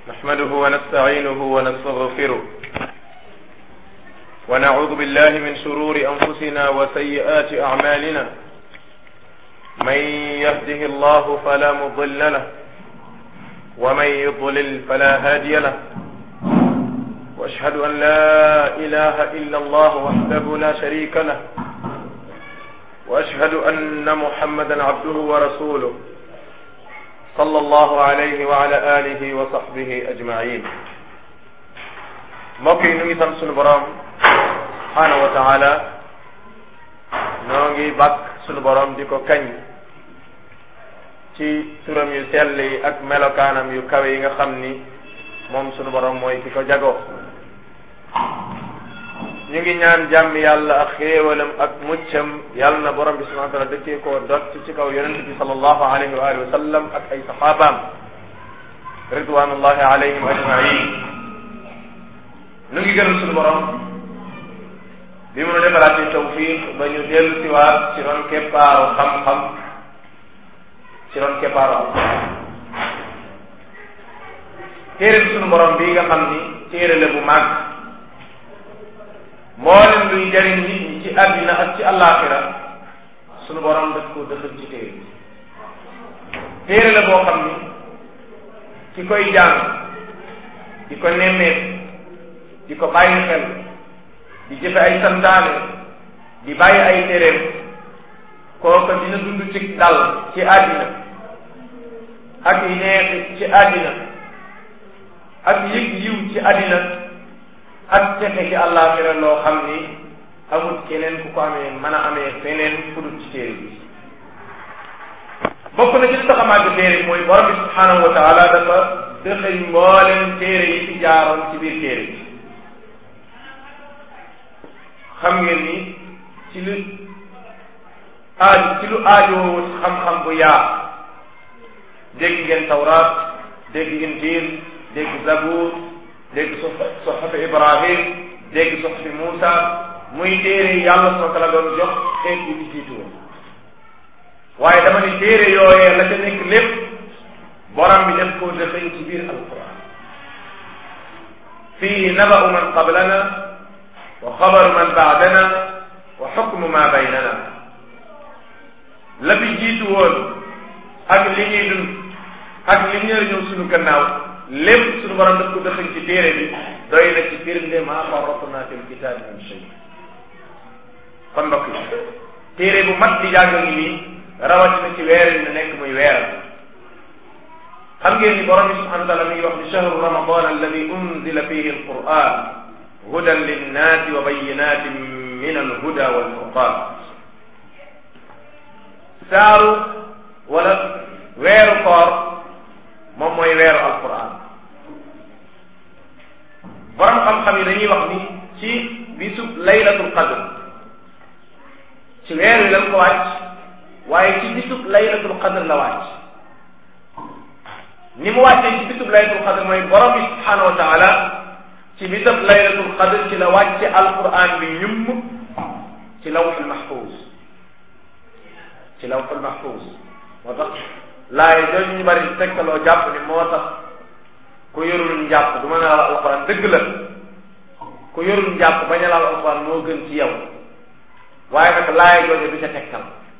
نحمده ونستعينه ونستغفره ونعوذ بالله من شرور أنفسنا وسيئات أعمالنا من يهده الله فلا مضل له ومن يضلل فلا هادي له واشهد ان لا اله الا الله وحده لا شريك له واشهد ان محمدا عبده ورسوله صلى الله عليه وعلى اله وصحبه اجمعين mbokk yi nu ngi sant sunu borom subhanahu wa taala noo ngi bàkk sunu borom di ko kañ ci turam yu sell yi ak melokaanam yu kawe yi nga xam ni moom sunu borom mooy ki ko jagoo ñu ngi ñaan jàmm yàlla ak xéewalam ak muccam yàlla na borom bi subhanahu wa taala dëkkee koo dott ci kaw yonente bi sallallahu alayhi wa alihi wa sallam ak ay saxaabaam ridwanullahi alayhim ajmain nu ngi gërëm sunu borom bi mu nu defalaatee tawfiq ba ñu dellu siwaat ci ron keppaaru xam-xam ci ron keppaaru am téere bi sunu borom bii nga xam ni téere la bu màgg mboolem luy jariñ nit ñi ci àddina ak ci àllaaxira sunu borom daf koo dëxal ci téere bi téere la boo xam ni ki koy jàng di ko nemmeet di ko bàyyi xel di jëfe ay santaane di bàyyi ay téereem kooka dina dund ci dal ci àddina ak neexi ci àddina ak yëg yiw ci àddina ak texe ci àllaaxira loo xam ni amul keneen ku ko amee mën a amee feneen fu dul ci téere bi bokk na ci li tax a màgg téere bi mooy borom bi subhaanahu wa taala dafa dëxëñ mbooleem téere yi ci jaaroon ci biir téere bi xam ngeen ni ci lu aaj ci lu aajowut xam-xam bu yaa dégg ngeen tawraat dégg injil dégg zabuur dégg soxafi ibrahim dégg soxafi muusa muy téere yàlla soo ko la doon jox xeet yi ci jiitu woon waaye dama ni téere yooyee la ca nekk lépp borom bi def koo dëxëñ ci biir alquran fii naba'u man qablana wa xabaru man baadana wa xukmu ma baynana la fi jiitu woon ak li ñuy dund ak li ñëw ñëw suñu gannaaw lépp suñu borom daf ko dëxëñ ci téere bi doy na ci firnde maa farratna fil kitaabi min shay kon mbokk yi téere bu mat di jàng ngi nii rawatina ci weer yi nekk muy weeral xam ngeen ni borom bi subhanahu wa taala mi ngi wax ni shahru ramadan alladi unzila fihi alquran hudan linnaasi wa bayinatin min alhuda walfurqan saaru wala weeru koor moom mooy weeru alquran borom xam-xam yi dañuy wax ni ci bisub laylatul qadr ci weer wi lañ ko wàcc waaye ci bisub laylatul qadr la wàcc ni mu wàccee ci bisub laylatul qadr mooy borom bi subhanahu wa taala ci bisub laylatul qadr ci la wàcce alquran bi ñumm ci lawxul mahfuz ci lawxul mahfuz moo tax laay jooju ñu bari tegtaloo jàpp ni moo tax ku yorul njàpp du mën a laal alquran dëgg la ku yorul njàpp bañ a laal alquran moo gën ci yow waaye nag laay jooju du ca tegtal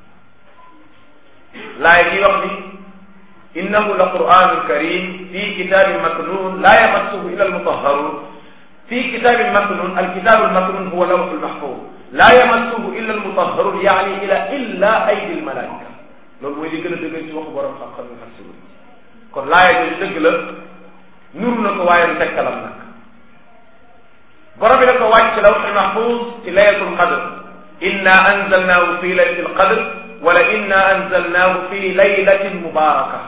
laay ji wax ni innahu la quranun karim fi kitabin maknun la yamassuhu illa almutahharun fi kitabin maknun alkitabu almaknun huwa lawhu almahfuz la yamassuhu illa almutahharun yaani ila illa aydi almalaika loolu mooy li gën a dëgër ci waxu borom xam-xam yi xasibu kon laaya jooju dëgg la nuru na ko waaye du tegtalam nag borom bi da ko wàcc lawxul mahfuz ci laylatul qadr inna anzalnahu fi laylatil qadr wala inna anzalnahu fi laylatin mubaraka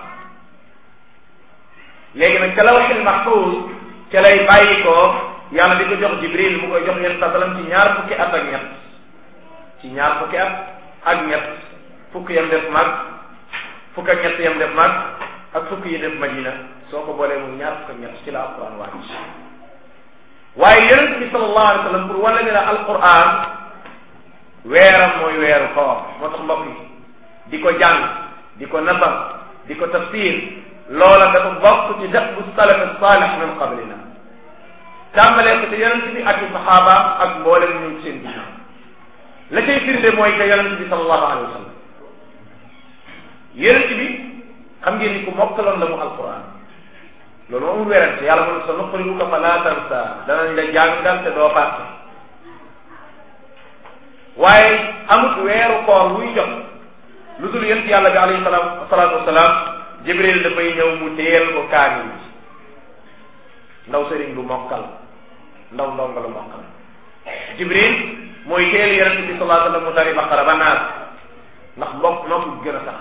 léegi nag ca lawxil mahfuz ca lay bàyyi ko yàlla di ko jox jibril mu koy jox yéen sasalam ci ñaar fukki at ak ñett ci ñaar fukki at ak ñett fukk yam def mag fukk ak ñett yam def mag ak fukk yi def madina soo ko boolee mu ñaar fukk ak ñett ci la alquran wàcc waaye yonent bi sallallahu alayhi wa sallam pour wala ne la alquran weeram mooy weeru koor moo tax mbokk yi di ko jàng di ko nasar di ko tafsir loola dafa bokk ci dëkku salaf saalih min qablina tàmbalee ko te yonent bi ak i saxaabaam ak mboolem ñu seen ginnaaw la cay firnde mooy que yonent bi sallallahu alayhi wa sallam yonent bi xam ngeen ni ku mokkaloon la mu alquran loolu moom amul werante yàlla moom sa nuqri'uka fala tansa danañ la jàngal te doo fàtte waaye amut weeru koor wuy jot lu dul yonent yàlla bi alayhi salaam salaatu wasalaam jibril dafay ñëw mu téyel ko kaamil bi ndaw sëriñ bu mokkal ndaw ndonga lu mokkal jibril mooy téyel yonent bi sallallahu alayhi wa sallam mu tari baqara ba naas ndax mbokk nokk gën a sax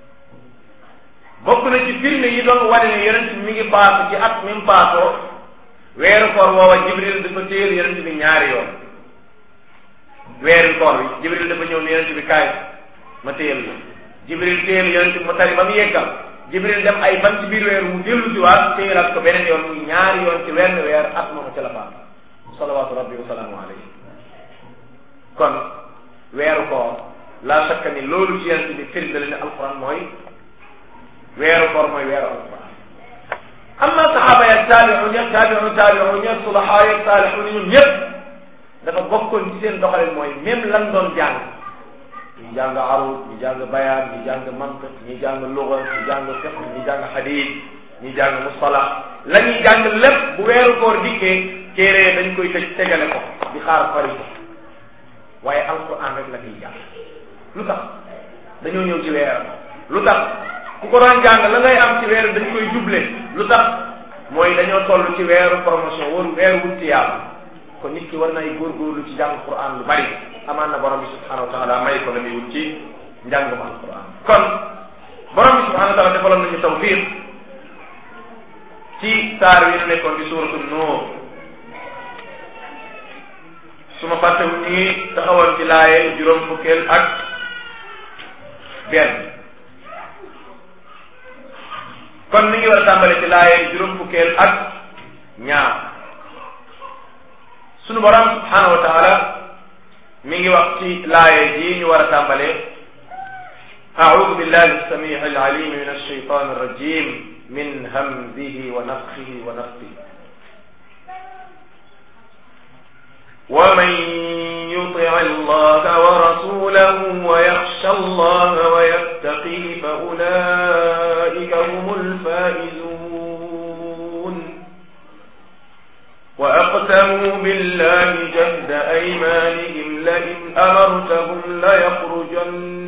bokk na ci firnde yi doon wane ne yonent bi mi ngi faatu ci at mi mu faatoo weeru koor woowa jibril dafa téyel yonent bi ñaari yoon weeru koor bi jibril dafa ñëw ne yonent bi kaay ma téyel la jibril téyel yonent bi mu tari ba mu yeggal jibril dem ay fan ci biir weer mu dellu si waat téyelaat ko beneen yoon muy ñaari yoon ci wenn weer at moomu ci la faatu salawaatu rabbi wa salaamu alayhi kon weeru koor laa sakka ni loolu ci yonent bi firnde la ne alquran mooy weeru koor mooy weeru alquran amma saxaaba ya taabi'un ya taabi'un taabi'un ya sulahaa ya saalihun ñun ñëpp dafa bokkoon ci seen doxalin mooy même lan doon jàng ñu jàng arud ñu jàng bayaan ñu jàng mantiq ñu jàng luga ñu jàng fiqh ñu jàng hadith ñu jàng mustalah la ñuy jàng lépp bu weeru koor dikkee téere dañ koy tëj tegale ko di xaar fari ko waaye alquran rek la kiy jàng lu tax dañoo ñëw ci weer lu tax ku ko doon jàng la ngay am ci weer dañ koy juble lu tax mooy dañoo toll ci weeru promotion waru weeru wut yàlla kon nit ki war nay góorgóorlu ci jàng quran lu bari amaan na borom bi subhanahu wa taala may ko la muy wut ci njàngum alquran kon borom bi subhanahu wa taala defaloon nañu tawfiq ci saar wi ñu nekkoon di suuratu nuur su ma fàttewu ñu ngi taxawoon ci laaye juróom fukkeel ak benn kon mi ngi war a tàmbale ci laaye juróom fukkeel ak ñaar sunu borom subhanahu wa taala mi ngi wax ci laaye ji ñu war a tàmbale أعوذ بالله السميع العليم من الشيطان الرجيم من همزه ونفخه ونفخه ومن يطع الله ورسوله ويخشى الله ويتقي فأولئك هم الفائزون وأقسموا بالله جهد أيمانهم لئن أمرتهم ليخرجن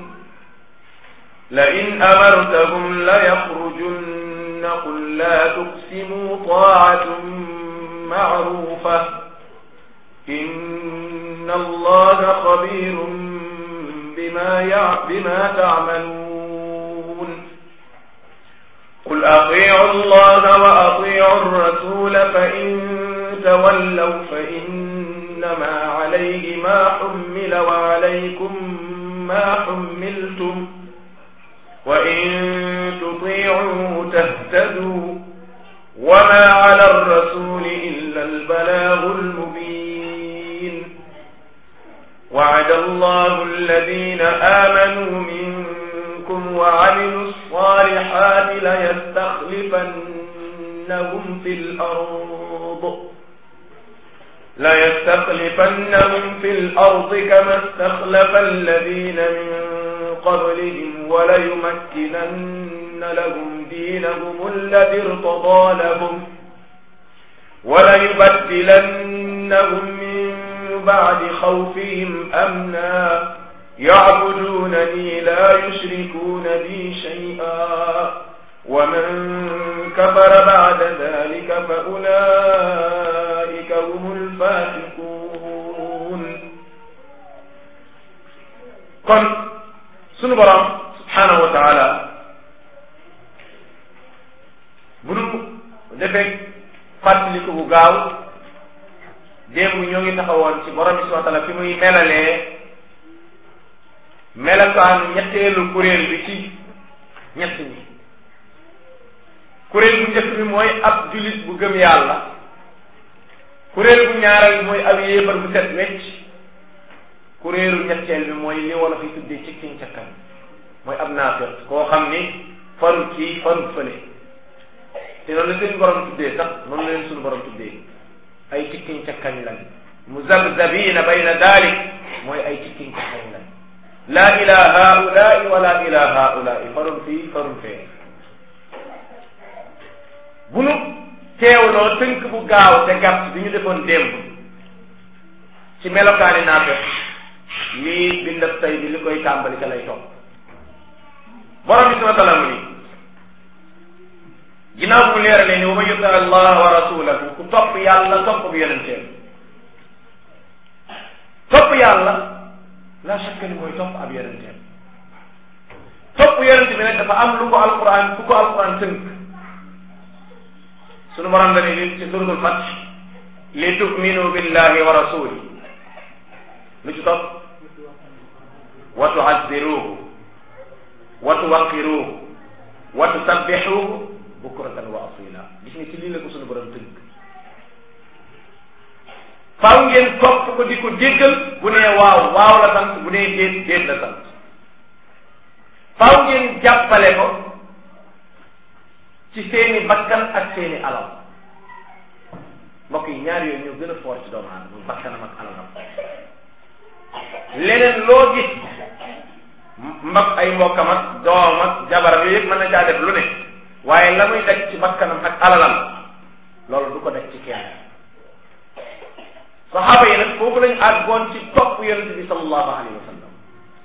لئن أمرتهم ليخرجن قل لا تقسموا طاعة معروفة إن الله خبير بما يع... بما تعملون قل أطيعوا الله وأطيعوا الرسول فإن تولوا فإنما عليه ما حمل وعليكم ما حملتم وإن تطيعوا تهتدوا وما على الرسول إلا البلاغ المبين وعد الله الذين آمنوا منكم وعملوا الصالحات ليستخلفنهم في الأرض ليستخلفنهم في الأرض كما استخلف الذين من قبلهم وليمكنن لهم دينهم الذي ارتضى لهم وليبدلنهم من بعد خوفهم أمنا يعبدونني لا يشركون بي شيئا ومن كفر بعد ذلك فأولئك هم الفاسقون kon sunu borom subhanahu wa taala bu nu defee fàttaliku bu gaaw démb ñoo ngi taxawoon ci borom bi subhanahu wa taala fi muy melalee melakaanu ñetteelu kuréel bi ci ñett ñi kuréel bu njëkk bi mooy ab julit bu gëm yàlla kuréel bu ñaareel bi mooy ab yéefar bu set wecc kuréelu ñetteel bi mooy li wolof yi tuddee ci kiñ ca kan mooy ab naafiq koo xam ni farul kii farul fële te noonu la seen borom tuddee sax noonu la leen suñu borom tuddee ay tikkiñ cakkañ lañ muzabzabina bayna dalik mooy ay tikkiñ cakkañ lañ la ila haulai wala ila haulai farul fii farul fee bu nu teewloo tënk bu gaaw te gàtt bi ñu defoon démb ci melokaani naafeq lii bindab tay bi li koy tàmbali ka lay topp borom bi subhanahu wa taala mu ni ginnaaw bu leeralee ni wa man yuti allah wa rasulahu ku topp yàlla topp bu yonenteem topp yàlla la shakka ni mooy topp ab yonenteem topp yonente bi nag dafa am lu ko alquran ku ko alquran tënk sunu borom la ni ci suratul fath li tuminu billahi wa rasuli lu ci topp wa tuazziruhu wa tuwaqiruhu wa tusabbihuhu bukratan wa asila gis nga ci lii la ko sunu borom tënk faaw ngeen topp ko di ko déggal bu nee waaw waaw la sant bu nee déet déet la sant faaw ngeen jàppale ko ci seeni bakkan ak seeni alal mbokk yi ñaar yooyu ñoo gën a foor ci doomu aadama muy bakkanam ak alalam leneen loo gis mbak ay mbokkam ak doom ak jabaram yooyu yëpp mën na caa def lu ne waaye la muy daj ci bakkanam ak alalam loolu du ko daj ci kenn saxaaba yi nag foofu lañu àggoon ci topp yonente bi sallallahu alayhi wa sallam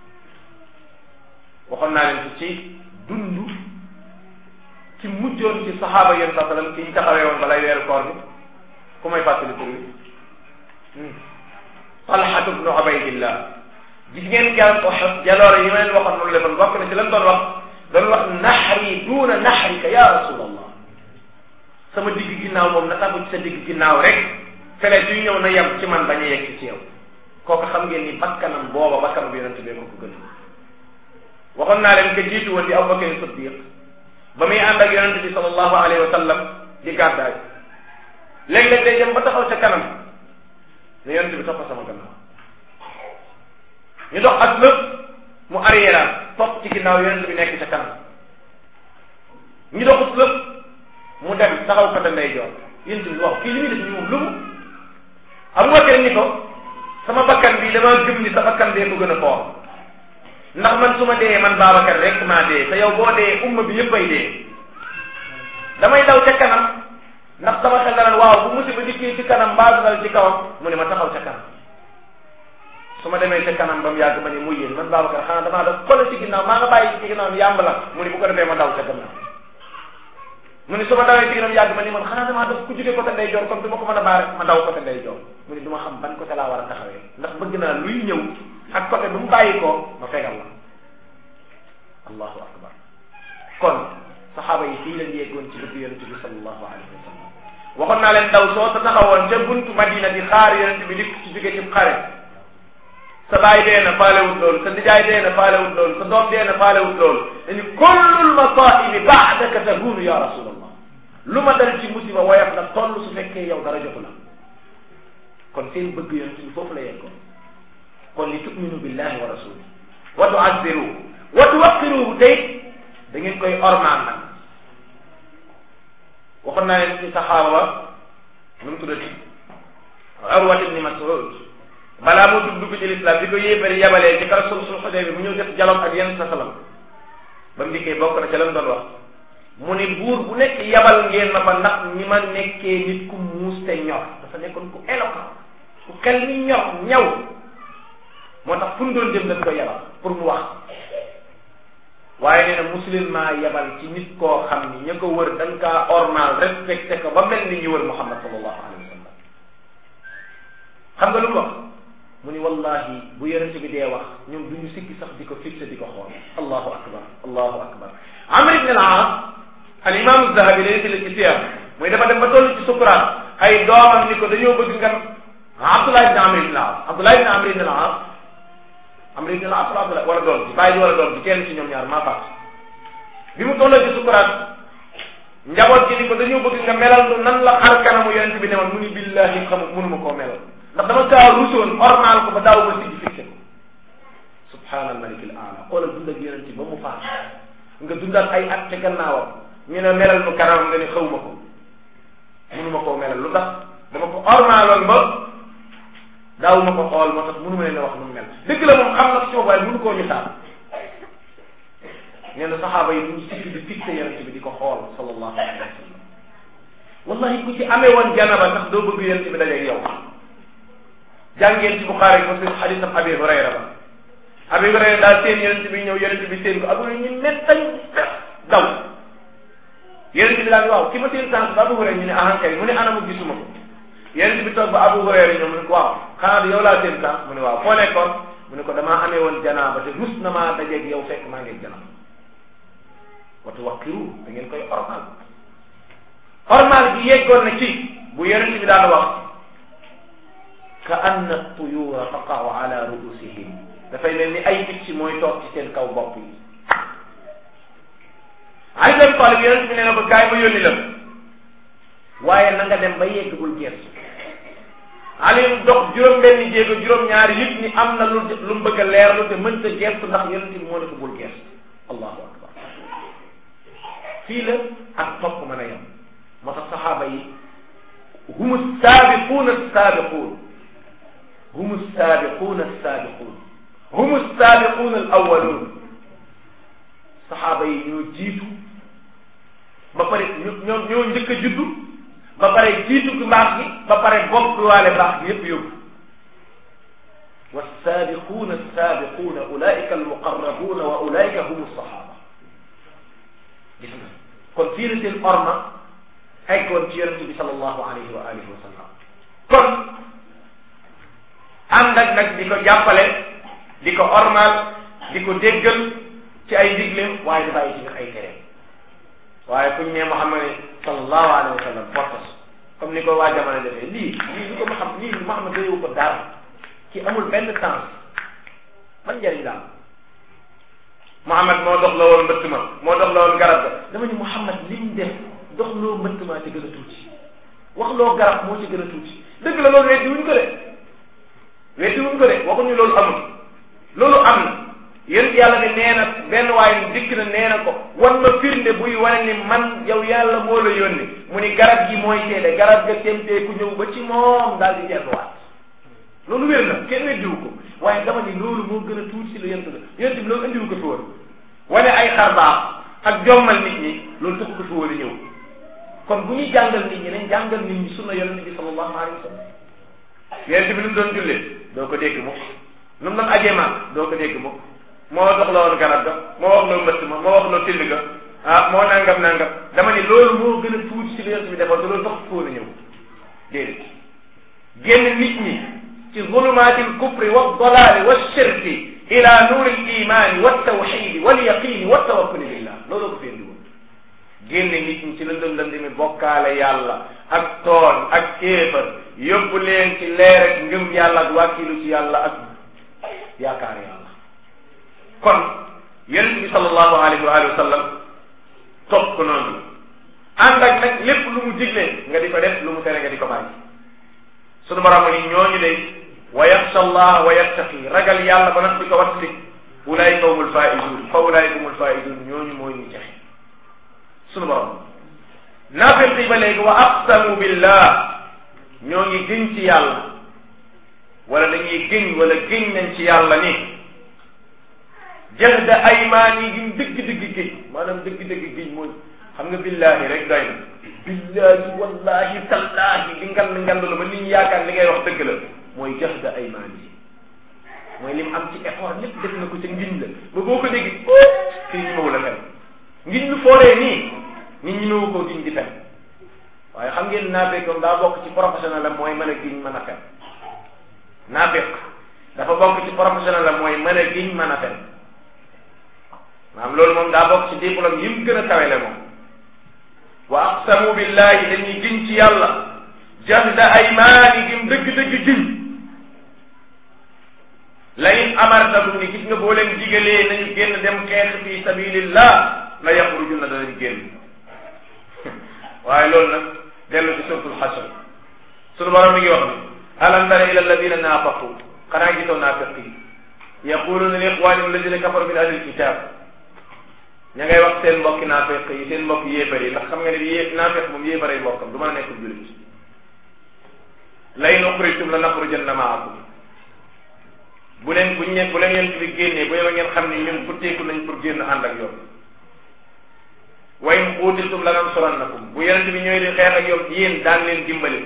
waxoon naa leen ci dund ci mujjoon ci saxaaba yonente saa sallam ki ñu taxawee woon balay weeru koor bi ku may fàttali tur bi talxatu bnu ubaydillah gis ngeen keroog Uhud jaloore yi ma leen waxoon noonu lefoon bokk na ci lan doon wax doon wax naxri duuna naxrika ya rasulallah sama digg ginnaaw moom na tagu ci sa digg ginnaaw rek fele yu ñëw na yem ci man bañ a yegg ci yow kooku xam ngeen ni bakkanam booba bakkanam bi yonente bee ko ko gën waxoon naa leen que jiitu woon di Abubakar Siddiq ba muy ànd ak yonente bi sallallahu alayhi wa sallam di gàddaay léeg-léeg day dem ba taxaw ca kanam ne yonente bi topp sama gannaaw ñu dox ak lépp mu arrière topp ci ginnaaw yonente bi nekk ca kanam ñu doxut lépp mu dem taxaw côté ndeyjoor yonente bi waaw kii li muy def ni moom lu mu Abubakar ni ko sama bakkan bi dama gëm ni sa bakkan bee ko gën a foor ndax man su ma dee man Babacar rek maa dee te yow boo dee umma bi yëpp ay dee damay daw ca kanam ndax sama xel dana waaw bu musiba dikkee ci kanam mbaa du dal ci kawam mu ne ma taxaw ca kanam su ma demee ca kanam ba mu yàgg ma ne muy yéen man Babacar xanaa damaa def xoolal ci ginnaaw maa nga bàyyi ci ginnaaw yàmb la mu ne bu ko defee ma daw ca gannaaw mu ne su ma dawee ci ginnaaw yàgg ma ni man xanaa damaa def ku jógee côté ndey joor comme du ma ko mën a baare ma daw côté ndey joor mu ne du ma xam ban côté laa war a taxawee ndax bëgg naa luy ñëw ak côté bu mu bàyyi ko ma fegal la allahu akbar kon saxaaba yi fii lañ yeggoon ci bëgg yonente bi sallallahu alayhi wa sallam waxoon naa leen daw soo sa taxawoon ca buntu madina di xaar yonente bi dikk ci jóge ci xare sa baay dee na faalewut loolu sa nijaay dee na faalewut loolu sa doom dee na faalewut loolu dañu kullul masaibi baadaka tahunu ya rasulallah lu ma dal ci musiba woyof na toll su fekkee yow dara jotu la kon seen bëgg yonente bi foofu la yeggoon kon li tuminu billahi wa rasuli wa tuazziruhu wa tuwaqiruhu tey da ngeen koy ormaan nag waxoon naa leen ci saxaaba ba nu mu tuddati Urwat ibni Mas'ud balaa mu dugg dugg ci lislaam bi ko yéebari yabalee ci kar sul sul xodee bi mu ñëw def jalom ak yenn sa salam ba mu dikkee bokk na ca lam doon wax mu ni buur bu nekk yabal ngeen ma fa ndax ñi ma nekkee nit ku muus te ñor dafa nekkoon ku éloquent ku xel mi ñor ñaw moo tax fu mu doon jëm dañ koy yabal pour mu wax waaye nee na musulman yabal ci nit koo xam ni ña ko wër dañ kaa ormal respecté ko ba mel ni ñu wër Muhammad sallallahu alayhi wa sallam xam nga lu mu wax mu ni wallahi bu yonent bi dee wax ñoom duñu sikki sax di ko fixé di ko xool allahu akbar allahu akbar amr ibn al-aas al imam zahabi day nettali ci siyar muy dafa dem ba toll ci sukuraat ay doomam ni ko dañoo bëgg nga abdullah ibn amr ibn al-aas abdullah ibn amr ibn al-aas amr ibn al-aas wala wala doom ji bàyyi ji wala doom ji kenn ci ñoom ñaar maa faat bi mu tolloo ci sukuraat njaboot gi ni ko dañoo bëgg nga melal nu nan la xar kanamu yonent bi ne woon mu ni billahi xamu mënuma koo melal ndax dama kaa rusoon ormal ko ba daaw ma siggi fixé ko subhaanal malik al aala xoolal dund ak yonent ba mu faat nga dundaat ay at ca gannaawam ñu ne melal nu kanamam nga ne xawma ko mënuma koo melal lu tax dama ko ormaaloon ba daawuma ko xool moo tax mënuma leen a wax nu mu mel dëgg la moom xam na ci waaye mënu koo misaal nee na saxaaba yi duñu sikk di fixé yonente bi di ko xool sallallahu alayhi wa sallam wallahi ku ci amee woon janaba sax doo bëgg yonente bi dajeeg yow jàngeen ci Buxaari Muslim xadisam Abi Hurayra ba Abi Hurayra daal seen yonente bi ñëw yonente bi seen ko abu ñu mettañ daw yonente bi daal ni waaw ki ma seen sànq ba Abu Hurayra ñu ne ahankay mu ne anamu gisuma ko yonente bi toog ba Abu Hurayra ñëw mu ne ko waaw xanaa yow laa seen sànq mu ne waaw foo nekkoon mu ne ko damaa amee woon janaaba te rus na maa dajeeg yow fekk maa ngeeg janaaba watu waqiru da ngeen koy ormal ormal gi yeggoon na ci bu yonente bi daan wax ka anna tuyura taqaw ala ruusihim dafay mel ni ay picc mooy toog ci seen kaw bopp yi Ali bin Talib yonente bi nee na ko kaay ma yónni la waaye na nga dem ba yegg bul geesu Ali dox juróom-benni jéego juróom-ñaari yëpp ni am na lu lu mu bëgg a leerlu te mënta geestu ndax yonente bi moo ne ko bul geestu allahu akbar fii la ak topp mën a yem moo tax saxaaba yi humu saabiquuna saabiquun humu saabiquuna saabiquun humu saabiquuna al awaluun saxaaba yi ñoo jiitu ba pare ñoo ñoo njëkk a juddu ba pare jiitu gi mbaax gi ba pare bokk waale mbaax gi yépp yóbbu والسابقون السابقون أولئك المقربون وأولئك هم الصحابة gis nga kon fii la seen orma eggoon ci yonente bi sallallahu alayhi wa alihi wa sallam kon ànd ak nag di ko jàppale di ko ormal di ko déggal ci ay digleem waaye di bàyyi ci nag ay tereem waaye kuñ ne Muhammad sallallahu alayhi wa sallam fortas comme ni ko waa jamono defee lii lii lu ko ma xam lii Muhammad doyewu ko dara ki amul benn temps man njëriñ la am Muhammad moo dox la woon mbëtt ma moo dox la woon garab ga dama ni Muhammad lim def dox loo mbëtt maa ci gën a tuuti wax loo garab moo ci gën a tuuti dëgg la loolu weddi wuñ ko de weddi wuñ ko de waxuñu loolu amul loolu am na yéen yàlla ne nee na benn waaye dikk na nee na ko wan ma firnde buy wane ni man yow yàlla moo la yónni mu ni garab gi mooy seede garab ga temtee ku ñëw ba ci moom daal di delluwaat loolu wér na kenn weddiwu ko waaye dama ni loolu moo gën a tuuti si la yent la yent bi loolu indiwu ko fi woon wane ay xar baax ak jommal nit ñi loolu taxu ko fi woon a ñëw kon bu ñuy jàngal nit ñi nañ jàngal nit ñi sunna yonente bi sallallahu alayhi wa sallam yonente bi nu mu doon jullee doo ko dégg mukk nu mu doon ajee maag doo ko dégg mukk moo dox la woon garab ga moo wax loo mbëtt ma moo wax loo till ga ah moo nangam nangam dama ni loolu moo gën a tuuti si la yonente bi defoon te loolu taxu ko woon a ñëw déedéet génn nit ñi ci zulumaati alkufri waddalaali walshirki ila nuuri alimani waltawxidi walyaqini waltawakkuli billah loolu ko fi indi woon génne nit ñi ci lëndëm lëndëmi bokkaale yàlla ak tooñ ak kéefar yóbbu leen ci leer ak ngëm yàlla ak wàkkilu ci yàlla ak yaakaar yàlla kon yonent bi sallallahu alayhi wa alihi wa sallam topp ko noonu ànd ak nag lépp lu mu digle nga di ko def lu mu tere nga di ko bàyyi sunu borom ni ñooñu de wa yaxsha allah wa yattaqi ragal yàlla ba nag di ko wattali ulaayika humul faizun fa ulaayika humul faizun ñooñu mooy ñu texe sunu borom naafiq yi ba léegi wa aqsamu billah ñoo ngi gëñ ci yàlla wala dañuy gëñ wala gëñ nañ ci yàlla ni jahda aymaan yi giñ dëgg-dëgg gëñ maanaam dëgg-dëgg gëñ mooy xam nga billahi rek doy na billahi wallahi tallahi di ngand ngand la ba nit ñi yaakaar li ngay wax dëgg la mooy jahda aymaan yi mooy lim am ci effort lépp def na ko ca ngiñ la ba boo ko dégg kii ñi mawu la fen ngiñ lu fooree nii nit ñi mawu koo giñ di fen waaye xam ngeen naafeq moom daa bokk ci professionnel la mooy mën a giñ mën a fen naafeq dafa bokk ci professionnel la mooy mën a giñ mën a fen maanaam loolu moom daa bokk ci diplôme yi mu gën a kawele moom wa aqsamu billahi dañuy giñ ci yàlla jahda aymaanihim dëgg-dëgg giñ la in amartakum ni gis nga boo leen digalee nañu génn dem xeex fi sabilillah la yaxrujuna danañ génn waaye loolu nag dellu ci suratul xasr sunu borom mi ngi wax ni alam tara ila alladina naafaqu xanaa gisoo naafiq yi yaquluna li ixwanihim alladina kafaru min ahli alkitab ña ngay wax seen mbokki naafeq yi seen mbokki yéefar yi ndax xam nga ne yé naafeq moom yéefar ay mbokkam du mën a nekk jullit lay nuxrijtum la naxrujanna maakum bu leen buñ ne bu leen yent bi génnee bu yeba ngeen xam ne ñun futteeku nañ pour génn ànd ak yoon wa in xuutiltum la nansurannakum bu yonent bi ñëwee di xeex ak yow yéen daan leen dimbali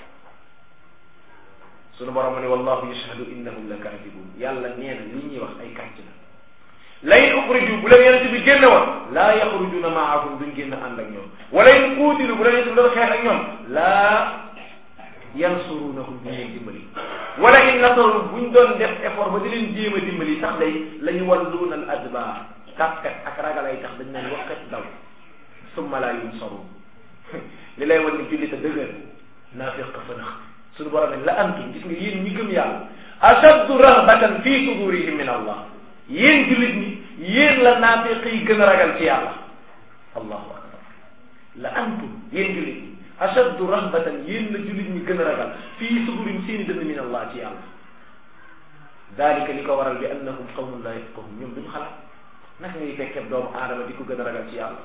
sunu borom mu ne wallahu yashhadu innahum la kaadibun yàlla nee na li ñuy wax ay kàcc la la in uxriju bu leen yonent bi génne woon laa yaxrujuna maahum duñ génn ànd ak ñoom wala in xuutilu bu leen yonent bi doon xeex ak ñoom laa yansurunahum duñ leen dimbali wala in nasaru buñ doon def effort ba di leen jéem a dimbali sax day la ñu walluuna al adbaar kàkkat ak ragal ay tax dañ leen waxat daw summa laa yunsarun li lay wan ni jullit a dëgër naafiq fa nax suñu borom ne la antum gis nga yéen ñi gëm yàlla ashaddu rahbatan fi sudurihim min allah yéen jullit ñi yéen la naafiq yi gën a ragal ci yàlla allahu akbar la antum yéen jullit ñi ashaddu rahbatan yéen la jullit ñi gën a ragal fii sudurihim seeni dënn min allah ci yàlla dalika li ko waral bi annahum qawmun la yafqahun ñoom duñu xalaat naka ngay fekkee doomu aadama di ko gën a ragal ci yàlla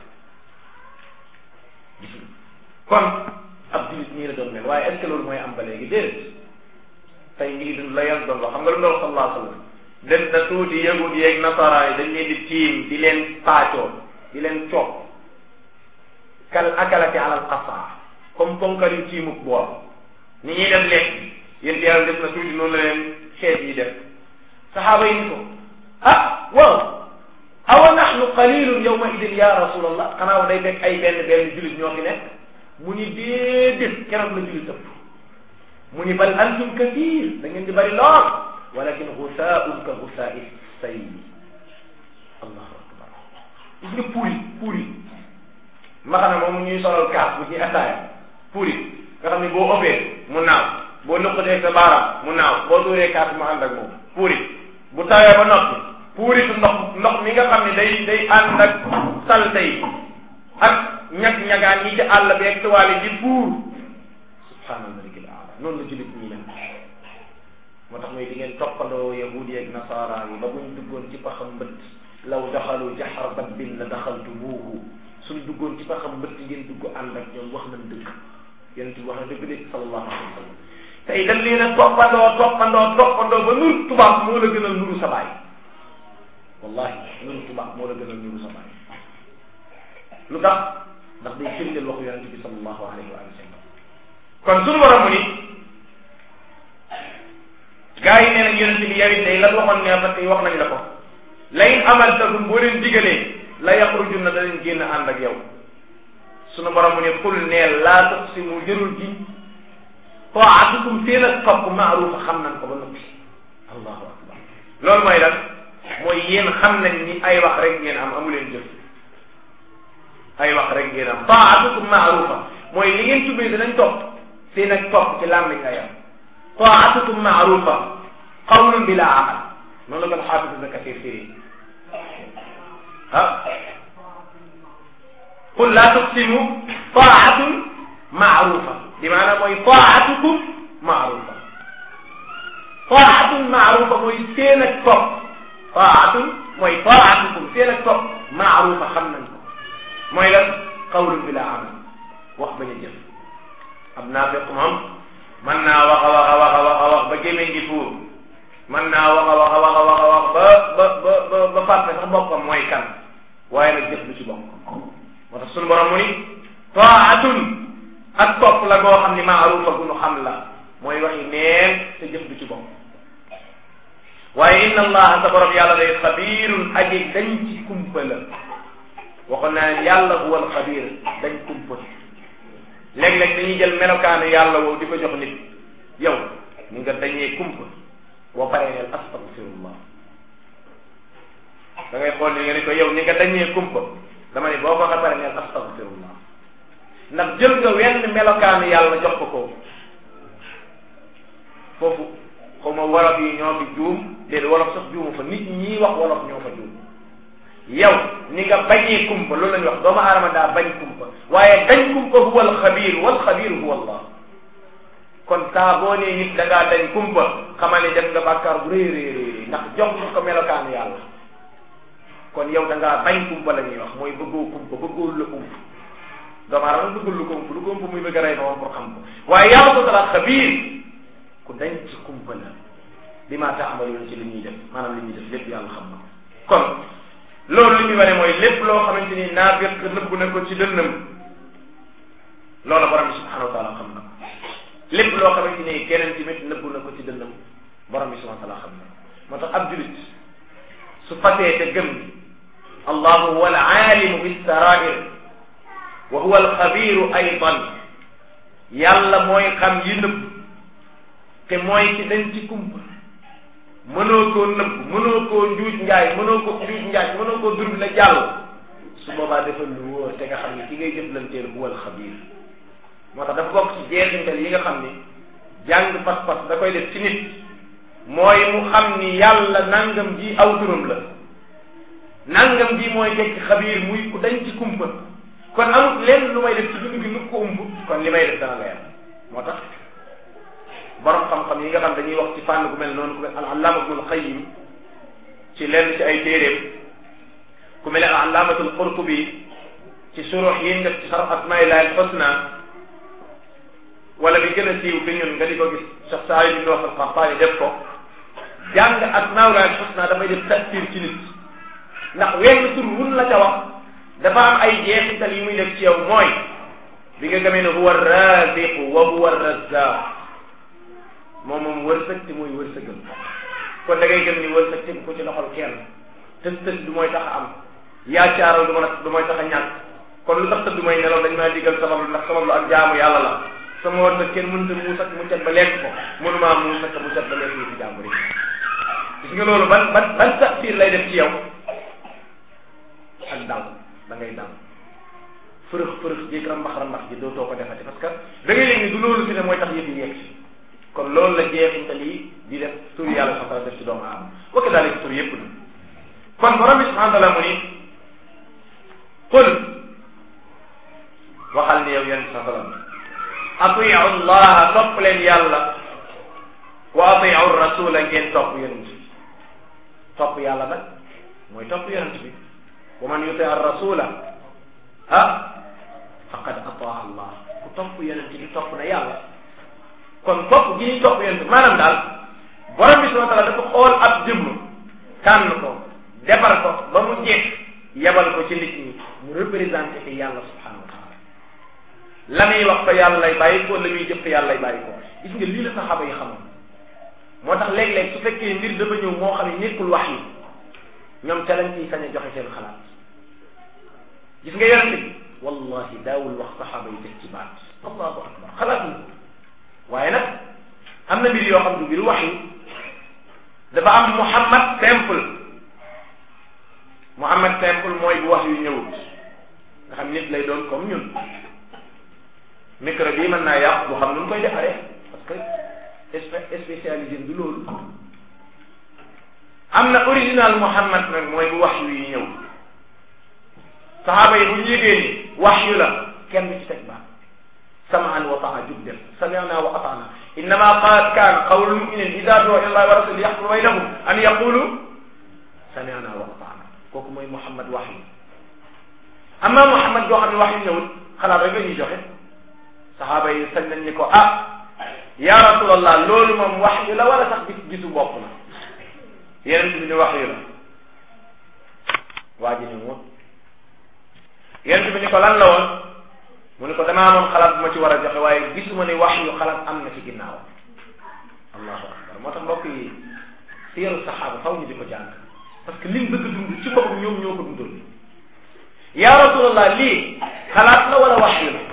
gis nga kon ab jullit nii la doon mel waaye est ce que loolu mooy am ba léegi déedéet tey ñu ngi dund la yan doon wax xam nga lu mu doon sallallahu alayhi wa sallam des na tuuti yahud yeeg nasara yi dañ leen di tiim di leen paacoo di leen coob kal akalati alal qasaa comme ponkal yu tiimuk bool ni ñuy def lekk yéen yàlla def na tuuti noonu la leen xeet yi def saxaaba yi ni ko ah waaw awa nahnu qalilun yawma idin ya rasulallah xanaa day fekk ay benn benn jullit ñoo fi nekk mu ni déedéet keroog la jullit ëpp mu ni bal antum kathir da ngeen di bari lool walakin gusaa'un ka gusaa'i sayl allahu akbar gis nga puuri puuri maxana moom ñuy solal kaas bu ñuy attaaya puuri nga xam ne boo ëppee mu naaw boo nuqatee sa baaraam mu naaw boo dóoree kaas mu ànd ak moom puuri bu tawee ba noppi puuritu ndox ndox mi nga xam ne day day ànd ak salte yi ak ñag-ñagaan ñi ci àll bi ak tuwaale di puur subhaanal malikil aala noonu la jullit ñi mel moo tax mooy di ngeen toppandoo yahudi ak nasara yi ba buñ duggoon ci paxam mbëtt law daxalu jaxar dabbin la daxaltumuuhu suñ duggoon ci paxam mbëtt ngeen dugg ànd ak ñoom wax nañ dëgg yonent bi wax na dëgg de sallallahu alayhi wa sallam tey dañ leen a toppandoo toppandoo toppandoo ba nur tubaab moo la gënal nuru sa baay wallahi nuru tubaab moo la gënal nuru sa baay lu tax ndax day firndeel waxu yonente bi sallallahu alayhi wa sallam kon suñu borom mu ni gaa yi nee nañ yonente bi yow it day lan waxoon ne parce que wax nañ la ko la in amaltakum boo leen digalee la yaxrujun na danañ génn ànd ak yow suñu borom mu ni xul neel laa tuqsimu jërul ji taatukum seen ak topp maarufa xam nañ ko ba noppi allahu akbar loolu mooy lan mooy yéen xam nañ ni ay wax rek ngeen am amu leen jëf ay wax rek ngeen am taatukum maarufa mooy li ngeen tuddee danañ topp seen ak topp ci làmmiñ lay am taatukum maarufa qawlun bila amal noonu la ko xaafis ibn kathir firi ah qul laa tuqsimu taatun maarufa bi maanaam mooy taatukum maarufa taatun maarufa mooy seen ak topp taatun mooy taatukum seen ak topp maarufa xam nañ ko mooy lan qawlun bila amal wax bañ a jëf ab naafiq moom mën naa wax a wax a wax a wax a wax ba gémmiñ gi fuur mën naa wax a wax a wax a wax a wax ba ba ba ba ba fàtte sax boppam mooy kan waaye nag jëf lu ci bokk moo tax sunu borom mu ni taatun ak topp la goo xam ni maarufa gu nu xam la mooy waxi neen te jëf du ci bokk waaye inna allaha sa borom yàlla day xabirun aji dañ ci kumpa la waxoon naa ne yàlla huwa al xabir dañ kumpa léeg-léeg dañuy jël melokaanu yàlla woowu di ko jox nit yow ni nga dañee kumpa boo paree neel astagfirullah da ngay xool ni nga ne ko yow ni nga dañee kumpa dama ne boo ko xa pare neel astagfirullah ndax jël nga wenn melokaanu yàlla jox ko ko foofu xaw ma wolof yi ñoo fi juum déedéet wolof sax juumu fa nit ñi wax wolof ñoo fa juum yow ni nga bañee kumpa loolu la ñuy wax doomu aadama daa bañ kumpa waaye dañ kumpa huwa alxabir wal xabir huwa allah kon saa boo nee nit da ngaa dañ kumpa xamal ne def nga bàkkaar bu rëy rëy rëy ndax jox nga ko melokaanu yàlla kon yow da ngaa bañ kumpa la ñuy wax mooy bëggoo kumpa bëggoo la ump doomu aadama bëggul lu ko ump lu ko ump muy bëgg a rey moom pour xam ko waaye yàlla ko tala xabiir ku dañ ci kumpa la bi maa taamaloon ci li ñuy def maanaam li ñuy def lépp yàlla xam na ko kon loolu li muy wane mooy lépp loo xamante ni naafiq nëbb na ko ci dënnam loola borom bi subhanahu wa taala xam na ko lépp loo xamante ni keneen tamit nëbb na ko ci dënnam borom bi subhanahu wa taala xam na ko moo tax ab julit su fasee te gëm allahu huwa al aalimu bissarair wa huwa al xabiru aydan yàlla mooy xam yi nëbb te mooy ci dañ ci kumpa mënoo koo nëbb mënoo koo njuuj njaay mënoo ko njuuj njaay mënoo koo durub la jàll su boobaa defal lu wóor te nga xam ni ki ngay jëflanteel huwa al xabir moo tax dafa bokk ci jeexintal yi nga xam ni jàng pas-pas da koy def ci nit mooy mu xam ni yàlla nangam ji aw turam la nangam ji mooy tekki xabiir muy ku dañ ci kumpa kon amut lenn lu may def ci dund gi nu ko umb kon li may def dana leer moo tax borom xam-xam yi nga xam dañuy wax ci fànn gu mel noonu ku mel al allaama ibnul qayyim ci lenn ci ay téeréem ku mel al allaamatul qurtubi ci surux yi def ci sarf asmaillahi al husna wala bi gën a siiw fi ñun nga di ko gis Cheikh Saïd ibn Wahb al-Qahtani def ko jàng asmaullahi al husna dafay def tasir ci nit ndax wenn tur wun la ca wax dafa am ay jeexital yi muy def ci yow mooy bi nga gëmee ne huwa raziqu wa huwa razzaq moom moom wërsëg te mooy wërsëgal kon da ngay gëm ni wërsëg tegu ko ci loxol kenn tës tës du mooy tax a am yaacaaral du ma du mooy tax a ñàkk kon lu tax tëdd du mooy nelaw dañ maa digal sabab lu ndax sabab lu ak jaamu yàlla la sama wërsëg kenn mënta muus ak mu cet ba lekk ko mënumaa muus ak mu cet ba lekk yi fi jàmbur yi gis nga loolu ban ban ban tafsir lay def ci yow ak dal da ngay dal fërëx fërëx jéeg rambax rambax ji dootoo ko defati parce que da ngay yëg ni du loolu fi ne mooy tax yëf yi yegg si kon loolu la jeexintal yi di def tur yàlla subhanahu wa taala def ci doomu aadama wa kadalika tur yëpp na kon borom bi subhanahu wa taala mu ni qul waxal ni yow yonent sa salam atiu allah topp leen yàlla wa atiu rasula ngeen topp yonent bi topp yàlla nag mooy topp yonent bi wa man yuti ar rasula ah faqad ataa allah ku topp yonent bi topp na yàlla kon topp gi ñuy topp yonent maanaam daal borom bi subhanahu wa taala dafa xool ab jëmm tànn ko defar ko ba mu jeex yebal ko ci nit ñi mu représenté fi yàlla subhanahu wa taala la muy wax fa yàlla lay bàyyi ko la muy jëf fa yàlla lay bàyyi ko gis nga lii la saxaaba yi xamoon moo tax léeg-léeg su fekkee mbir dafa ñëw moo xam ne nekkul wax yi ñoom ca lañ ciy sañ a joxe seen xalaat gis nga yonent bi wallahi daawul wax saxaaba yi teg ci baat allahu akbar xalaat ñu waaye nag am na mbir yoo xam du mbir wax yi dafa am muhammad simple muhammad simple mooy bu wax yu ñëwut nga xam nit lay doon comme ñun micro bii mën naa yàq bu xam nu mu koy defaree parce que spécialisé du loolu am na original muhammad nag mooy bu wax yu ñëw saxaaba yi bu ñu yégee ni wax yu la kenn du ci teg baax samaan wa taa jub def sami'na wa ata'na innama qad kan qawlu muminin ida du'a ila allahi wa rasuli yahkum baynahum an yaqulu sami'na wa ata'na kooku mooy muhammad wax yu amma muhammad boo xam ne wax yu ñëwul xalaat rek la ñuy joxe saxaaba yi sañ nañ ni ko ah ya rasulallah loolu moom wax yu la wala sax gis gisu bopp la yeneen bi ni wax yu la waa ji ni mu yeneen bi ni ko lan la woon mu ni ko damaa amoon xalaat bu ma ci war a joxe waaye gisuma ni wax yu xalaat am na ci ginnaaw allahu akbar moo tax mbokk yi siyaru saxaaba faw ñu di ko jàng parce que liñ bëgg dund ci boppam ñoom ñoo ko dundal ya rasulallah lii xalaat la wala wax yu la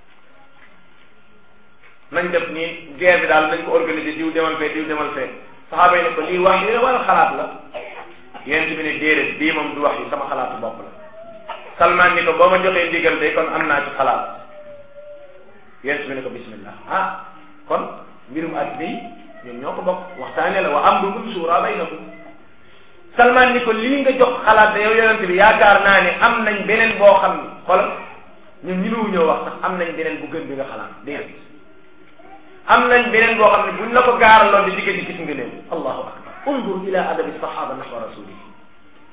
nañ def nii guerre bi daal nañ ko organiser diw demal fee diw demal fee saxaaba yi ne ko lii wax yu la wala xalaat la yonent bi ne déedéet bii moom du wax yu sama xalaatu bopp la Salman ni ko boo ma joxee ndigal de kon am naa ci xalaat yonent bi ne ko bismillah ah kon mbirum àddina yi ñoom ñoo ko bokk waxtaane la wa amrukum suura baynakum Salman ni ko lii nga jox xalaat de yow yonent bi yaakaar naa ne am nañ beneen boo xam ni xoolal ñun ñi mu ñëw wax sax am nañ beneen bu gën bi nga xalaat déedéet am nañ beneen boo xam ne buñ la ko gaaraloon di digg di gis nga leen allahu akbar undur ila adabi sahaba nahwa rasulih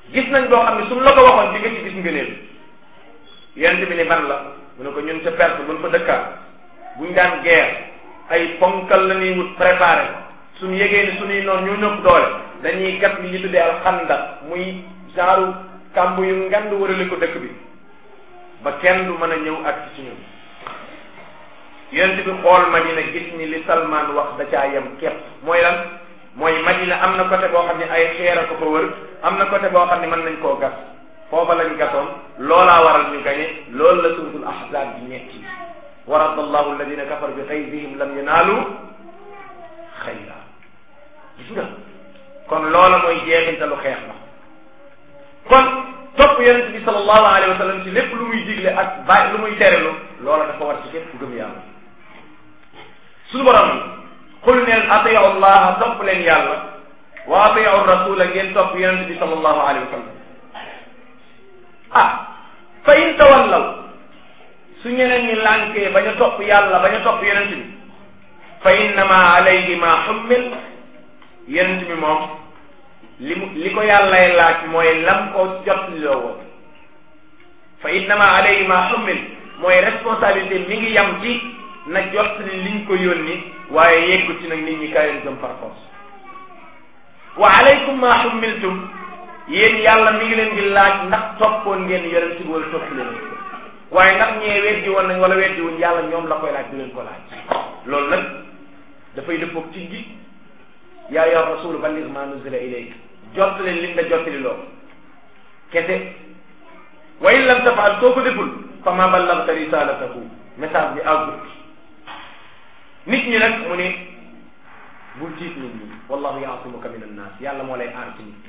gis nañ boo xam ne suñ la ko waxoon di nga ci gis ngëneel yonent bi ne ban la mu ne ko ñun ca Perse buñ fa dëkkaan buñ daan guerre ay ponkal la ñuy wut préparé suñ yégee ni suñuy noonu ñoo ñëpp doole dañuy gat li ñu tuddee al xanda muy genre kàmb yu ngand wërale ko dëkk bi ba kenn du mën a ñëw ak ci ñun yonent bi xool Madina gis ni li Salman wax da caa yem képp mooy lan mooy Madina am na côté boo xam ne ay xeer a ko fa wër am na côté boo xam ne mën nañ koo gas foofa lañ gasoon loolaa waral ñu gañe loolu la suratul ahzab bi ñetti wa radda allahu alladina kafaru bi xaydihim lam yanaalu xayra gis nga kon loola mooy jeexintalu xeex la kon topp yonent bi sallallahu alayhi wa sallam ci lépp lu muy digle ak bàyyi lu muy terelu loola dafa war ci képp ku gëm yàlla suñu borom xul neen atiu allah topp leen yàlla wa atiu rasula ngeen topp yonent bi sallallahu alayhi wa sallam ah fa in tawallaw su ñeneen ñi lànkee bañ a topp yàlla bañ a topp yonent bi fa innama alayhi ma xummil yonent bi moom li mu li ko yàllay laaj mooy lam ko jot loo woon fa innama alayhi ma xummil mooy responsabilité mi ngi yam ci na jot li liñ ko yónni waaye yeggu ci nag nit ñi kayoon gëm par force wa alaykum ma xummiltum yéen yàlla mi ngi leen di laaj ndax toppoon ngeen yonent bi wala topp leen waaye ndax ñee weddi woon nañ wala weddi wuñ yàlla ñoom la koy laaj du leen ko laaj loolu nag dafay dëppoog ci gi yaa yor rasul balligh ma nuzila ilayk jot leen lim la jottali loo kese wa in lam tafaal soo ko deful fa ma ballagta risalatahu message bi àggut nit ñi nag mu ne bul tiit nit ñi wallahu yaasimuka min annas yàlla moo lay aar ci nit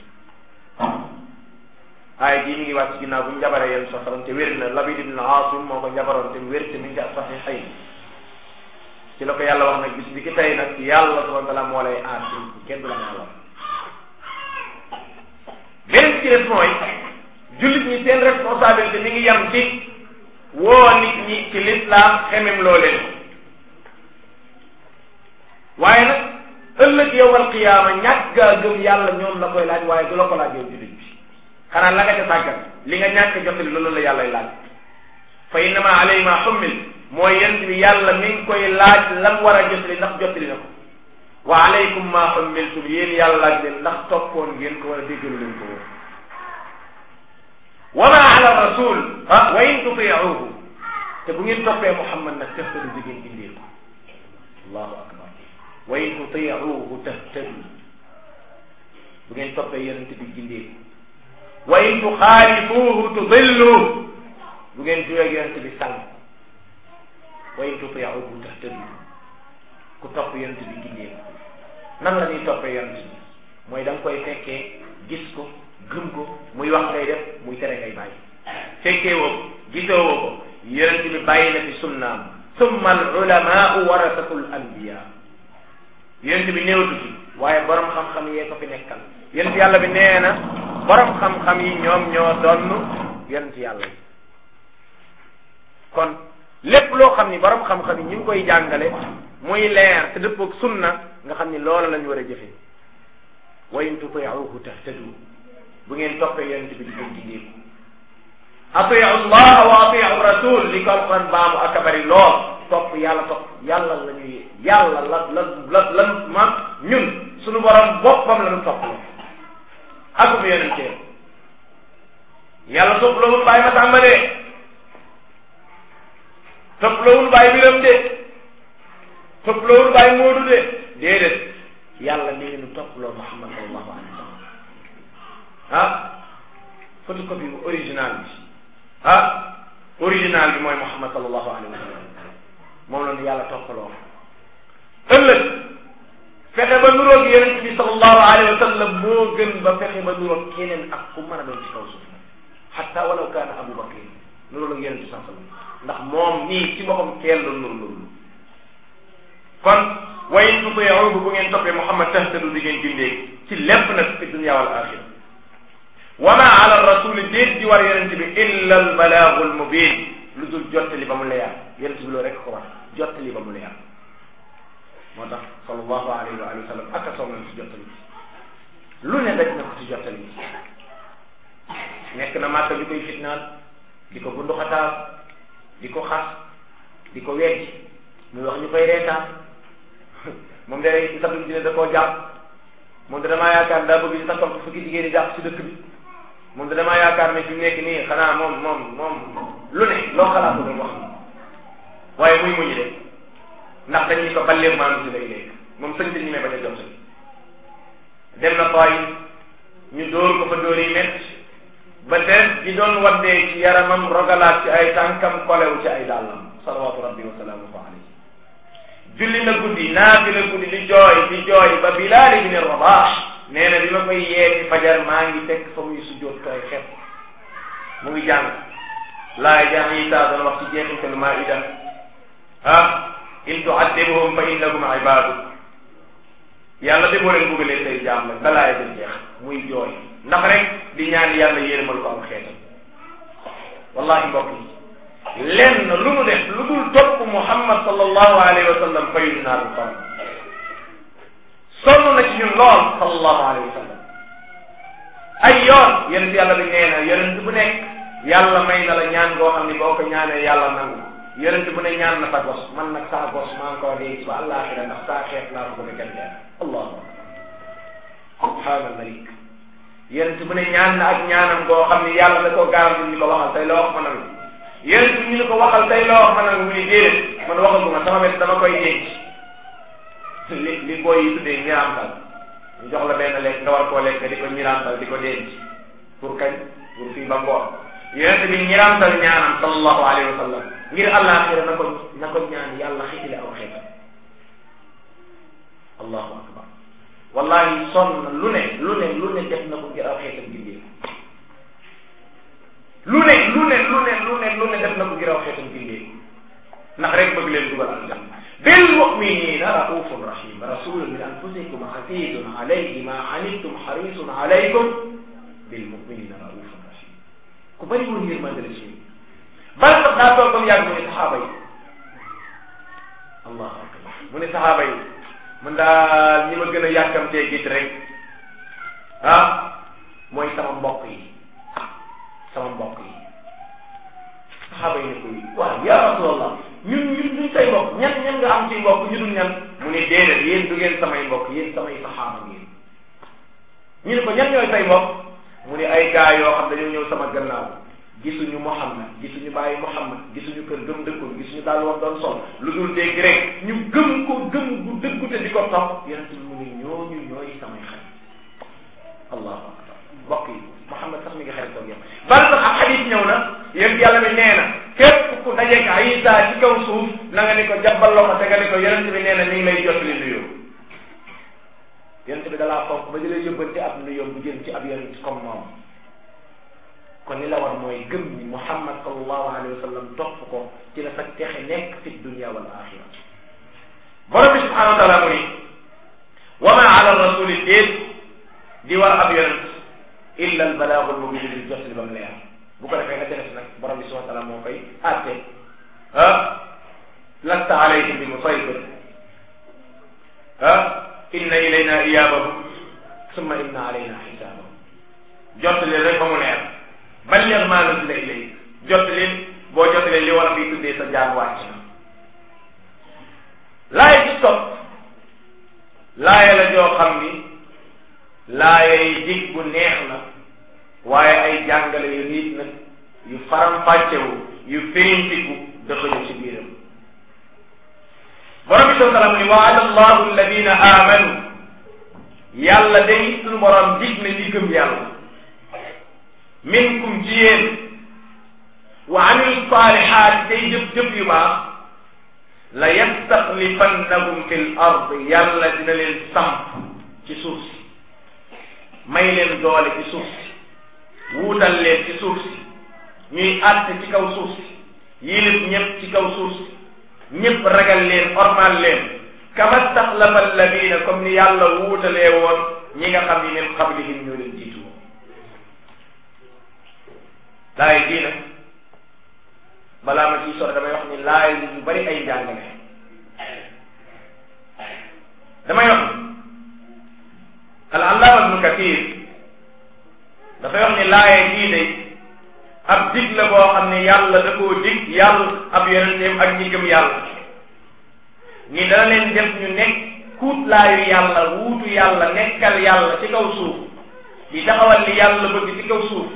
aaya jii mi ngi wàcc ginnaaw bu ñu jabaree yéen sa salam te wér na Labid ibn Aasim moo ko jabaroon te wér te mi ngi ci saxiixayn ci la ko yàlla wax nag bis bi ki tey nag yàlla subhanahu wa taala moo lay aar ci nit ñi kenn du la mën a wax beneen ci des mooy jullit ñi seen responsabilité mi ngi yam ci woo nit ñi ci l'islam xemem loo leen waaye nag ëllëg yowal qiyaama ñàkk gaa gëm yàlla ñoom la koy laaj waaye du la ko laaj yow jullit bi xanaa la nga ca sàggan li nga ñàkk jotali loolu la yàllay laaj fa innama alay ma xummil mooy yent bi yàlla mi ngi koy laaj lam war a jotali ndax jotali na ko wa alaykum ma xummiltum yéen yàlla laaj leen ndax toppoon ngeen ko wala déggalu leen ko woon wa ma ala rasul ah wa in tutiuhu te bu ngeen toppee muhammad nag tëxtadu di ngeen indee ko allahu akbar wa in tutiuhu tahtadu bu ngeen toppee yonente bi gindee ko wa in tuxaalifuuhu tudillu bu ngeen juyee yonente bi sànq wa in tutiuhu tahtadu ku topp yonente bi gindee ko nan la ñuy toppee yonente bi mooy da nga koy fekkee gis ko gëm ko muy wax ngay def muy tere ngay bàyyi fekkee woo ko gisoo woo ko yonente bi bàyyi na fi sunnaam summa al ulamaau warasatul anbiya yonente bi néewatu fi waaye borom xam-xam yee ko fi nekkal yonent yàlla bi nee na borom xam-xam yi ñoom ñoo donn yonent yàlla yi kon lépp loo xam ni borom xam-xam yi ñu ngi koy jàngale muy leer te dëppoog sunna nga xam ni loola lañ war a jëfe wa in tutiuhu tahtadu bu ngeen toppee yonent bi di gën gindeeku atiu allah wa atiu rasul li ko alquran baamu ak bari lool topp yàlla topp yàlla la ñuy yàlla la la la lan ma ñun suñu borom boppam la ñu topp la akub yonentee yàlla topp loowul bàyyi ma tàmbalee topp loowul bàyyi biram de topp loowul bàyyi moodu de déedéet yàlla mi ngi nu topp loo Muhammad sallallahu alayhi wa sallam ah photocopie bu original bi ah original bi mooy Muhammad sallallahu alayhi wa sallam moom la nu yàlla toppaloo ëllëg fexe ba nuroog yonent bi sallallahu alayhi wa sallam moo gën ba fexe ba nuroog keneen ak ku mën a doon ci kaw suuf xatta walaw kaana Abu Bakr nuroog ak yonent bi sallallahu alayhi wa sallam ndax moom nii ci boppam keel la nur nurlu kon wa in tutiuhu bu ngeen toppee Muhammad tahtadu di ngeen gindee ci lépp nag fi dunya wal axira wa ma ala rasuli déet di war yonent bi illa al balaagu al mubin lu dul jottali ba mu leer yonent bi loolu rek ko war jottali ba mu leer moo tax sallallahu alayhi wa alihi wa sallam ak a soog nañ ci jottali lu ne daj na ko ci jottali nekk na màkka ñu koy fitnaal di ko bunduxataal di ko xas di ko weddi muy wax ñu koy reetaan moom day sax dina da koo jàpp moom da damaa yaakaar daa bëgg ñu takkal ko fukki jigéen ñi jàpp si dëkk bi moom da damaa yaakaar ne fi mu nekk nii xanaa moom moom moom lu ne loo xalaat ko wax waaye muy muñu de ndax dañ ñu ko ballee maanu si lay léegi moom sëñ bi ñu may bañ a jot dem na fay ñu dóor ko fa dóor yi métti ba des di doon waddee ci yaramam rogalaat ci ay tànkam kolew ci ay dàllam salawatu rabbi wa salaamuhu alayhi julli na guddi naafi la guddi di jooy di jooy ba Bilaal ibn Rabaax nee na bi ma koy yee ci fajar maa ngi fekk fa muy sujjóot tooy xepp mu ngi jàng laay jàng Isaa doon wax ci jeexintalu Maa'ida ah in tu'addibuhum fa innahum ibaadu yàlla de boo leen bëggalee say jaam la balaa ya jeex muy jooy ndax rek di ñaan yàlla yërëmal ko am xeetam wallahi mbokk yi lenn lu nu def lu dul topp Muhammad sallallahu alayhi wa sallam fayu naa du sonn sonn na ci ñun lool sallallahu alayhi wa sallam ay yoon yonent yàlla bi nee na yonent bu nekk yàlla may na la ñaan goo xam ni boo ko ñaanee yàlla nangu yonent bu ne ñaan na sa gos man nag saa gos maa ngi ko dee ba àllaaxira ndax saa xeet laa ko bëgg a gën allahu akbar subhaana malik yonent bu ne ñaan na ak ñaanam goo xam ni yàlla da koo garanti ñu ko waxal tey loo wax ma nangu yonent bi ñu ne ko waxal tey loo wax ma nangu mu ni déedéet man waxaguma sama wet dama koy denc li li booy yi tuddee ñiraantal ñu jox la benn lekk nga war koo lekk di ko ñiraantal di ko denc pour kañ pour fii ba ngoon yonent bi ñiraantal ñaanam sallallahu alayhi wa sallam ngir àllaaxira na ko na ko ñaan yàlla xitile aw xeetam allahu akbar wallahi sonn na lu ne lu ne lu ne def na ko ngir aw xeetam gindee lu ne lu ne lu ne lu ne lu ne def na ko ngir aw xeetam gindee ndax rek bëgg leen dugal aljanna bil muminina raufun rahim rasulun min anfusikum azizun alayhi ma anittum harisun alaykum bil muminina raufun rahim ku bëri woon yërmande la ci bal sax daa toog ba mu yàgg mu ne saxaaba yi allahu akbar mu ne saxaaba yi mun daal ñi ma gën a yàkkamtee gis rek ah mooy sama mbokk yi sama mbokk yi saxaaba yi ne ko waaw ya rasulallah ñun ñun duñ say mbokk ñan ñan nga am ci mbokk ñu dul ñan mu ne déedéet yéen du ngeen samay mbokk yéen samay saxaaba ngeen ñu ne ko ñan ñooy say mbokk mu ne ay gaa yoo xam dañoo ñëw sama gannaaw gisuñu Muhammad gisuñu bàyyi Muhammad gisuñu kër gëm dëkkul gisuñu daal woon doon sol lu dul dégg rek ñu gëm ko gëm gu dëggu te di ko topp yonent bi mu ne ñooñu ñooy samay xarit allahu akbar mbokk yi Muhammad sax mi ngi xarit toog yow bal sax ak xadis ñëw na yéen yàlla bi nee na képp ku dajeeg Isa ci kaw suuf na nga ni ko jàppal loxo te nga ni ko yonent bi nee na mi ngi lay jot li nuyoo yonent bi dalaa fonk ba di lay yóbbante ab nuyoo bu jëm ci ab yonent comme moom kon li la war mooy gëm ni Muhammad sallallahu alayhi wa sallam topp ko ci la sa texe nekk fi dunia wal axira borom bi subhanahu wa taala mu ni wa ma ala rasuli déet di war ab yonent illa al balaagul mubin di jot li ba mu leer bu ko defee nga def nag borom bi subhanahu wa taala moo koy àtte ah lasta alayhim bi musaytir ah inna ilayna iyabahum summa inna alayna xisaabahum jot li rek ba mu leer balligh maa nuzila ilayk jottali boo jottalee li war a fi tuddee sa jaan wàcc na laaya ci topp laaya la joo xam ni laaya yi dig bu neex na waaye ay jàngale yu nit nag yu faram-fàccewu yu firintiku dëxëñu ci biiram borom bi sallam ni waada allahu alladina amanu yàlla day suñu borom dig na ñi gëm yàlla minkum ci yéen wa amilu salihaat tey jëf jëf yu baax la yastaxlifannahum fi l ard yàlla dina leen samp ci suuf si may leen doole ci suuf si wuutal leen ci suuf si ñuy àtte ci kaw suuf si yilif ñëpp ci kaw suuf si ñëpp ragal leen ormal leen kama staxlafa alladina comme ni yàlla wuutalee woon ñi nga xam ni min qablihim ñoo leen jiitu woon laay jii nag balaa ma ciy sore damay wax ni laay yu bari ay njàngale damay wax al allaama ibnu kathir dafay wax ni laaye jii day yàlla da koo dig yàlla ab yonenteem ak ñi gëm yàlla ni dana leen def ñu nekk kuutlaayu yàlla wuutu yàlla nekkal yàlla ci kaw suuf di taxawal li yàlla bëgg ci kaw suuf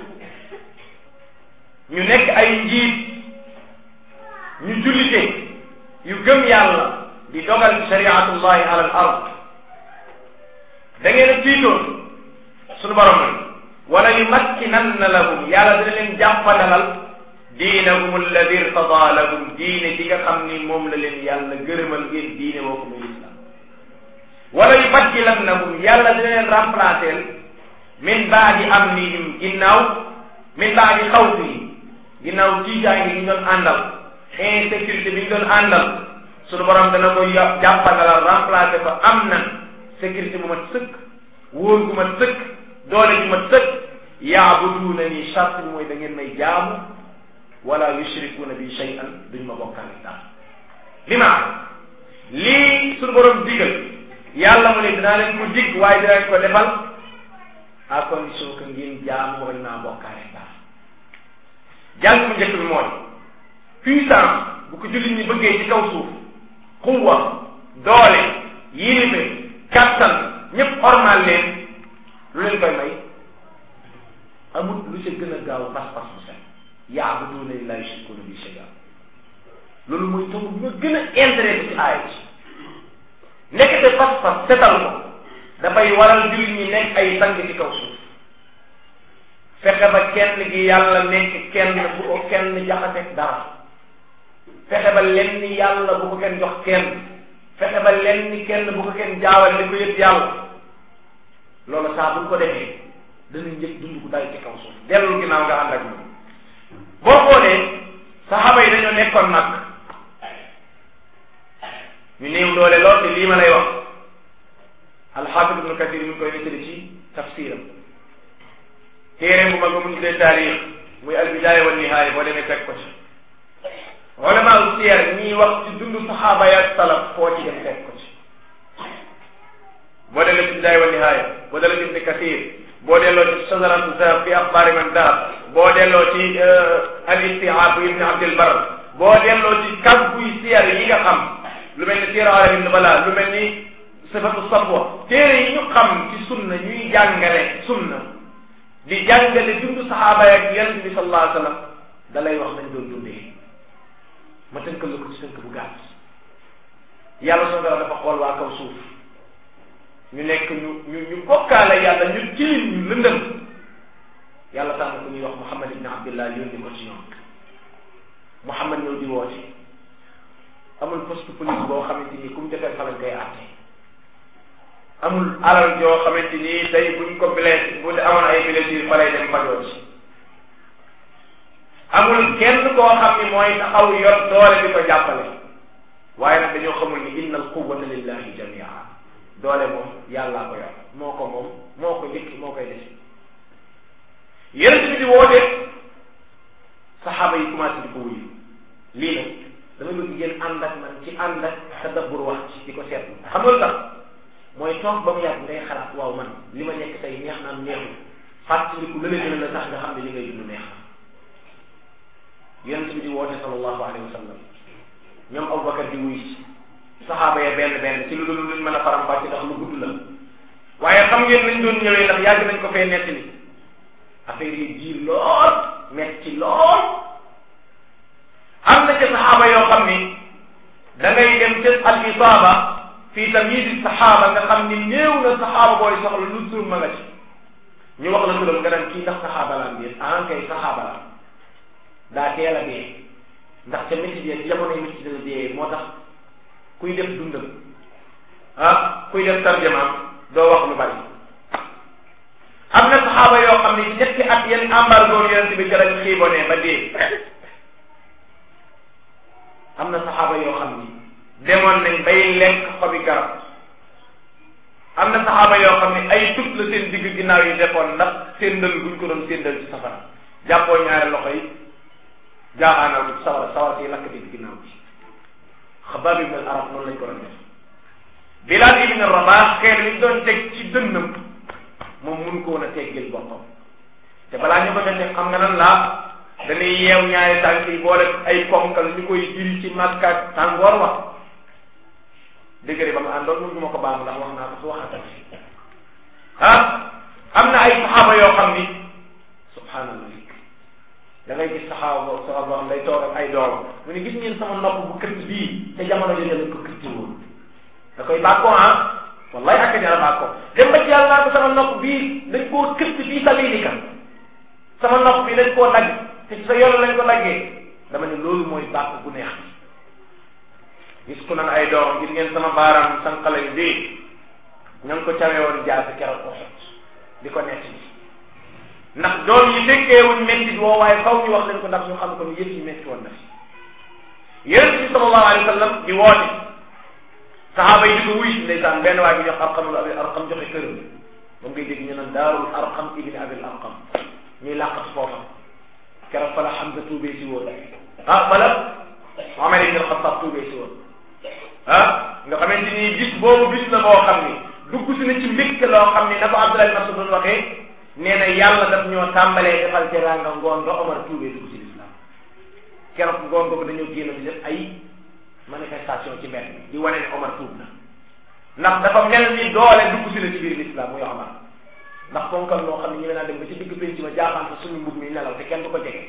ñu nekk ay njiit ñu jullite yu gëm yàlla di dogal ci shariatullahi ala al ard da ngeen a tiitoon sunu borom la wala yumakkinanna lahum yàlla dina leen jàppandalal diinahum alladi irtada lahum diine ji nga xam ni moom la leen yàlla gërëmal ngeen diine woo ko muy islam wala yubaddilannahum yàlla dina leen remplacer min baadi amnihim ginnaaw min baadi xawfihim ginnaaw tiitaange gi ñu doon àndal insécurité bi ñu doon àndal sunu borom dana ko jàppandalal remplacer ko am na sécurité bu mat sëkk wóor gu mat sëkk doole ju mat sëkk yaabuduuna ni charte bi mooy da ngeen may jaamu wala yushrikuuna bi shay'an duñ ma bokkaale dara bi maa lii sunu borom digal yàlla mu ne dinaa leen ko dig waaye dinaa ko defal à condition que ngeen jaamu bañ maa bokkaale dara jàng mu njëkk bi mooy puissance bu ko jullit ñi bëggee ci kaw suuf xuwa doole yilife kattan ñëpp ormal leen lu leen koy may amut lu ca gën a gaaw pas-pas bu set yaabuduuna laa yushrikuuna bi shay'a loolu mooy taw bi ma gën a intéressé ci aaya ci nekkate pas-pas setal ko dafay waral jullit ñi nekk ay sang ci kaw suuf fexe ba kenn gi yàlla nekk kenn bu ko kenn jaxateeg dara fexe ba lenn yàlla bu ko kenn jox kenn fexe ba lenn kenn bu ko kenn jaawal di ko yëpp yàlla loolu saa bu ko defee danañ njëkk dund gu day ci kaw suuf dellu ginnaaw nga ànd ak moom boo xoolee saxaaba yi dañoo nekkoon nag ñu néew doole lool te lii ma lay wax alxaafid ibnu kathir mi ngi koy nettali ci tafsiram téere bu mag ba mu tuddee taarix muy albidaaya wa nihaaya boo demee fekk ko ci ulama u siyar ñiy wax ci dund saxaaba ya salaf foo ci dem fekk ko ci boo delloo ci bidaaya wa nihaaya boo delloo ci ibni kathir boo delloo ci sajaratu zahab fi axbaari man dahab boo delloo ci al istihaab bu ibni abdil bar boo delloo ci kàgguy siyar yi nga xam lu mel ni siira alamin nubala lu mel ni sifatu safwa téere yi ñu xam ci sunna ñuy jàngale sunna di jàngale dund saxaaba yak yonent bi sallallahu alayhi wa sallam da lay wax nañ doon dundee ma tënkal la ko ci tënk bu gàtt yàlla soo dara dafa xool waa kaw suuf ñu nekk ñu ñu ñu bokkaale yàlla ñu tilim ñu lëndëm yàlla tànn ku ñuy wax Muhammad ibn Abdillah yónni ko ci ñoom Muhammad ñëw di woote amul poste police boo xamante ni ku mu defee fa lañ koy àtte amul alal joo xamante ni tey buñ ko blessé bu dee amoon ay blessure fa lay dem fajoo ci amul kenn koo xam ni mooy taxaw yor doole di ko jàppale waaye nag dañoo xamul ni inna al quwwata lillahi jamia doole moom yàllaa ko yor moo ko moom moo ko njëkk moo koy def yonent bi di woote saxaaba yi commencé di ko wuyu lii nag dama bëgg ngeen ànd ak man ci ànd ak tadabbur wax ci di ko seetlu xam nga lu tax mooy toog ba mu yàgg ngay xalaat waaw man li ma nekk tey neex naam neexul fàttaliku la la gën a la tax nga xam ne li ngay dund neex na yonent bi di woote sallallahu alayhi wa sallam ñoom Abubakar di wuy ci saxaaba ya benn benn ci lu dul luñ mën a faram-fàcce ndax lu gudd la waaye xam ngeen nañ doon ñëwee ndax yàgg nañ ko fee nettali affaire yi diir lool metti lool am na ca saxaaba yoo xam ni da ngay dem ca al isaaba fii tamyiz saxaaba nga xam ni néew na saxaaba booy soxla lu tur ma nga ci ñu wax la turam nga daan kii ndax saxaaba la am déet ah kay saxaaba la daa teel a dee ndax ca métti bi jamonoy métti la dee moo tax kuy def dundam ah kuy def tarjamaam doo wax lu bari am na saxaaba yoo xam ne ci ñetti at yenn embargo yonent bi jarañ xiibonee ba dee am na saxaaba yoo xam ni demoon nañ bay lekk xobi garab am na saxaaba yoo xam ne ay tut la seen digg ginnaaw yi defoon ndax séndal guñ ko doon séndal ci safara jàppoo ñaari loxo yi jaaxaanal ko ci sawara sawara si lakk digg ginnaaw bi xabaab ibn al arab noonu lañ ko doon def Bilaal ibn Rabah xeer li doon teg ci dënnam moom mun ko woon a teggil boppam te balaa ñu ko defee xam nga nan laa dañuy yeew ñaari tànk yi boole ay ponkal ñu koy jiri ci màkkaat tàngoor wax dëgg ba mu àndoon mun duma ko baamu ndax wax naa ko su waxatal ah am na ay saxaaba yoo xam ni subhanallah da ngay gis saxaaba boo saxaaba boo xam day toog ak ay doom mu ne gis ngeen sama nopp bu këtt bii te jamono jooju lañ ko këtti woon da koy bàkkoo ah wallahi ak jara bàkkoo dem ba ci yàlla naa ko sama nopp bii dañ koo këtt bii sabilika sama nopp bi dañ koo dagg te ci sa yoon lañ ko daggee dama ne loolu mooy bàkk bu neex gis ku nan ay doom gis ngeen sama baaraam sànqalañ bii ña ngi ko cawee woon jaasi keroog ko xot di ko nett bi ndax doom yi fekkeewuñ métti woo waaye faw ñu wax leen ko ndax ñu xam ko ni yëf yi métti woon na fi yonent bi sallallahu alayhi wa sallam di woote saxaaba yi di ko wuy si ndeysaan benn waay bi jox arqamul abi arqam joxe këram moom ngay dégg ñu naan daarul arqam ibni abil arqam ñuy làqat foofa keroog fa la Hamza tuubee si woon ah wala Omar ibn al-Khattab tuubee si woon ah nga xamante ni bis boobu bis la boo xam ni dugg si na ci mbégte loo xam ni na ko Abdullah ibn Mas'ud doon waxee nee na yàlla daf ñoo tàmbalee defal teraanga ngoon nga Omar tuubee dugg si l'islam keroog ngoon boobu dañoo génn di def ay manifestation ci mbedd bi di wane ne Omar tuub na ndax dafa mel ni doole dugg si na ci biir l'islam muy Omar ndax ponkal moo xam ne ñu naa dem ba ci digg penc ma jaaxaan sa suñu mbub mi nelaw te kenn du ko jege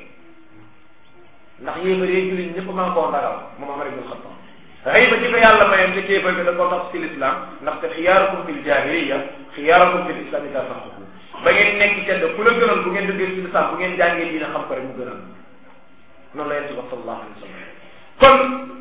ndax yéefar yee jullit ñëpp maa koo ragal moom Omar ibn Khattab xëy ba ci ko yàlla mayoon te kéefar bi da koo tax ci l'islam ndax te xiyaarukum fil jahiliya xiyaarukum fil islam ida faxukum ba ngeen nekk tedd ku la gënal bu ngeen duggee ci l'islam bu ngeen jàngee dina xam ko rek mu gënal noonu la yonent bi sallallahu alayhi wa sallam kon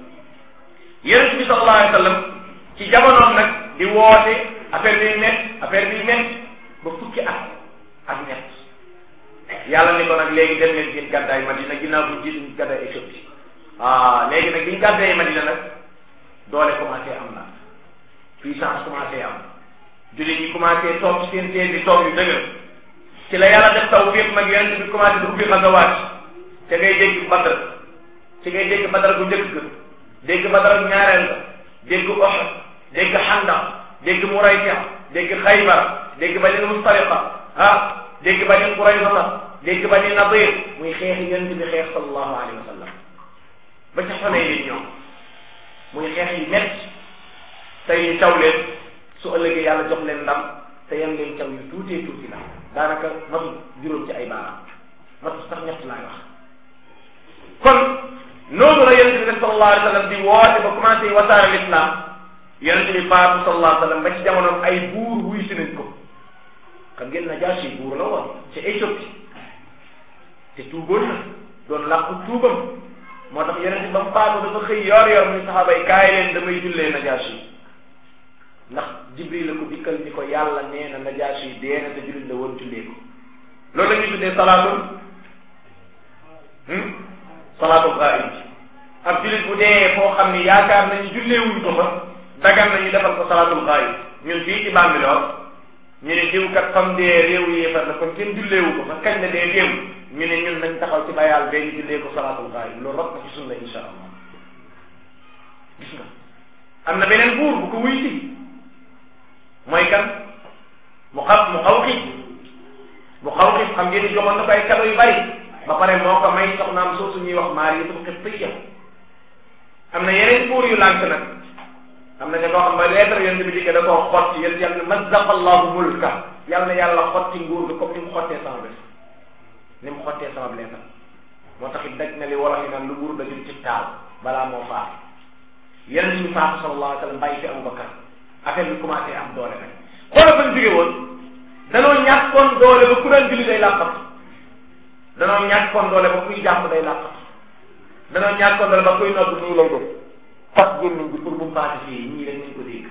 yonent bi sallallahu alayhi wa sallam ci jamonoom nag di woote affaire bi met affaire bi met ba fukki at ak ñett yàlla ni ko nag léegi dem leen ngeen gàddaay Madina ginnaaw bu jiitu ñu gàddaay Éthiopie ah léegi nag bi ñu gàddaay Madina nag doole commencé am na puissance commencé am jullit ñi commencé toog ci seen seen bi toog yu dëgër ci la yàlla def taw fépp nag yonent bi commencé di ubbi xasawaat te ngay dégg Badr ci ngay dégg Badr bu njëkk ga dégg Badr ak ñaareel ga dégg Uhud dégg Xandaq dégg Muraysi dégg Xaybar dégg Bani Mustariqa ah dégg Bani Qurayza dégg Bani Nadir muy xeexi yonent bi xeex sallallahu alayhi wa sallam ba ca xonee yi ñoom muy xeex yi métti tey ñu taw leen su ëllëgee yàlla jox leen ndam te yan leen caw yu tuutee tuuti la daanaka matu juróom ci ay baaraam matu sax ñett laay wax kon noonu la yonent bi def sallallahu alayhi wa sallam di woote ba commencé wasaare l'islam yonent bi faatu sallallahu alayhi wa sallam ba ci jamonoom ay buur wuy si nañ ko xam ngeen Najaasi buur la woon ci Éthiopie te tuuboon na doon làqu tuubam moo tax yonent bi ba mu faatu dafa xëy yor yor muy saxaaba yi kaay leen damay jullee Najaasi ndax Jibril la ko dikkal ni ko yàlla nee na Najaasi dee na te jullit la woon jullee ko loolu la ñuy tuddee salaatul salaatul gaib ab jullit bu dee foo xam ni yaakaar nañu julleewuñ ko fa dagan nañu defal ko salaatul gaib ñun fii ci Bambilor ñu ne diw kat fam dee réew yéefar la kon kenn julleewu ko fa kañ la dee déew ñu ne ñun nañ taxaw ci bayaal bee ñu jullee ko salaatul gaib loolu rot na ci sunna insha allah gis nga am na beneen buur bu ko wuy si mooy kan mu xaw mu xaw xi mu xaw xi xam ngeen ni joxoon na ko ay cadeau yu bari ba pare moo ko may soxnaam soosu ñuy wax Maariyatul Qibtiyya am na yeneen buur yu lànk nag am na nga koo xam ba lettre yonent bi dikkee da koo xotti yéen yàlla mazzaqa allahu mulka yàlla na yàlla xotti nguur gi comme ni mu xottee sama bés ni mu xottee sama lettre moo tax it daj na li wolof yi naan lu nguur dajul ci taal balaa moo faatu yonent bi faatu sallallahu alayhi wa sallam bàyyi fi Abubakar affaire bi commencé am doole nag xoolal fa ñu jóge woon danoo ñàkkoon doole ba ku daan julli day làqatu danoo ñàkkoon doole ba kuy jàpp day làqatu danoo ñàkkoon doole ba kuy nodd nii lay def fas gémmiñ bi pour bu mu paase fii ñii rek nañ ko dégg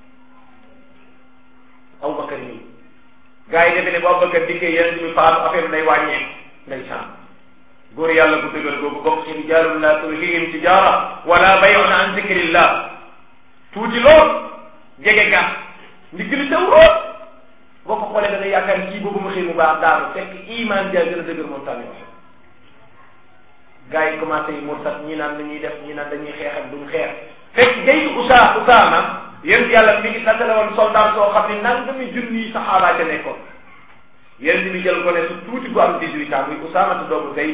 Abubakar nii gars yi defe ne bu Abubakar dikkee yeneen bi faatu affaire bi day wàññee nday sànn góor yàlla bu dëgër googu bokk ci rijaalun laa tulhiihim tijaara wala bay'un an zikrillah tuuti lool jege gàtt ndigg li sew lool boo ko xoolee da ngay yaakaar kii boobu ma xëy mu baax daanu fekk iman ja gën a dëgër moom tànn wax gars yi commencé yi mursat ñi naan dañuy def ñi naan dañuy xeex ak duñ xeex fekk jaytu usaa usaama yéen yàlla mi ngi tàttale woon soldat soo xam ne nangami junni saxaaba ca nekkoon yéen bi jël ko ne su tuuti bu am 18 ans muy usaama te doomu Zayd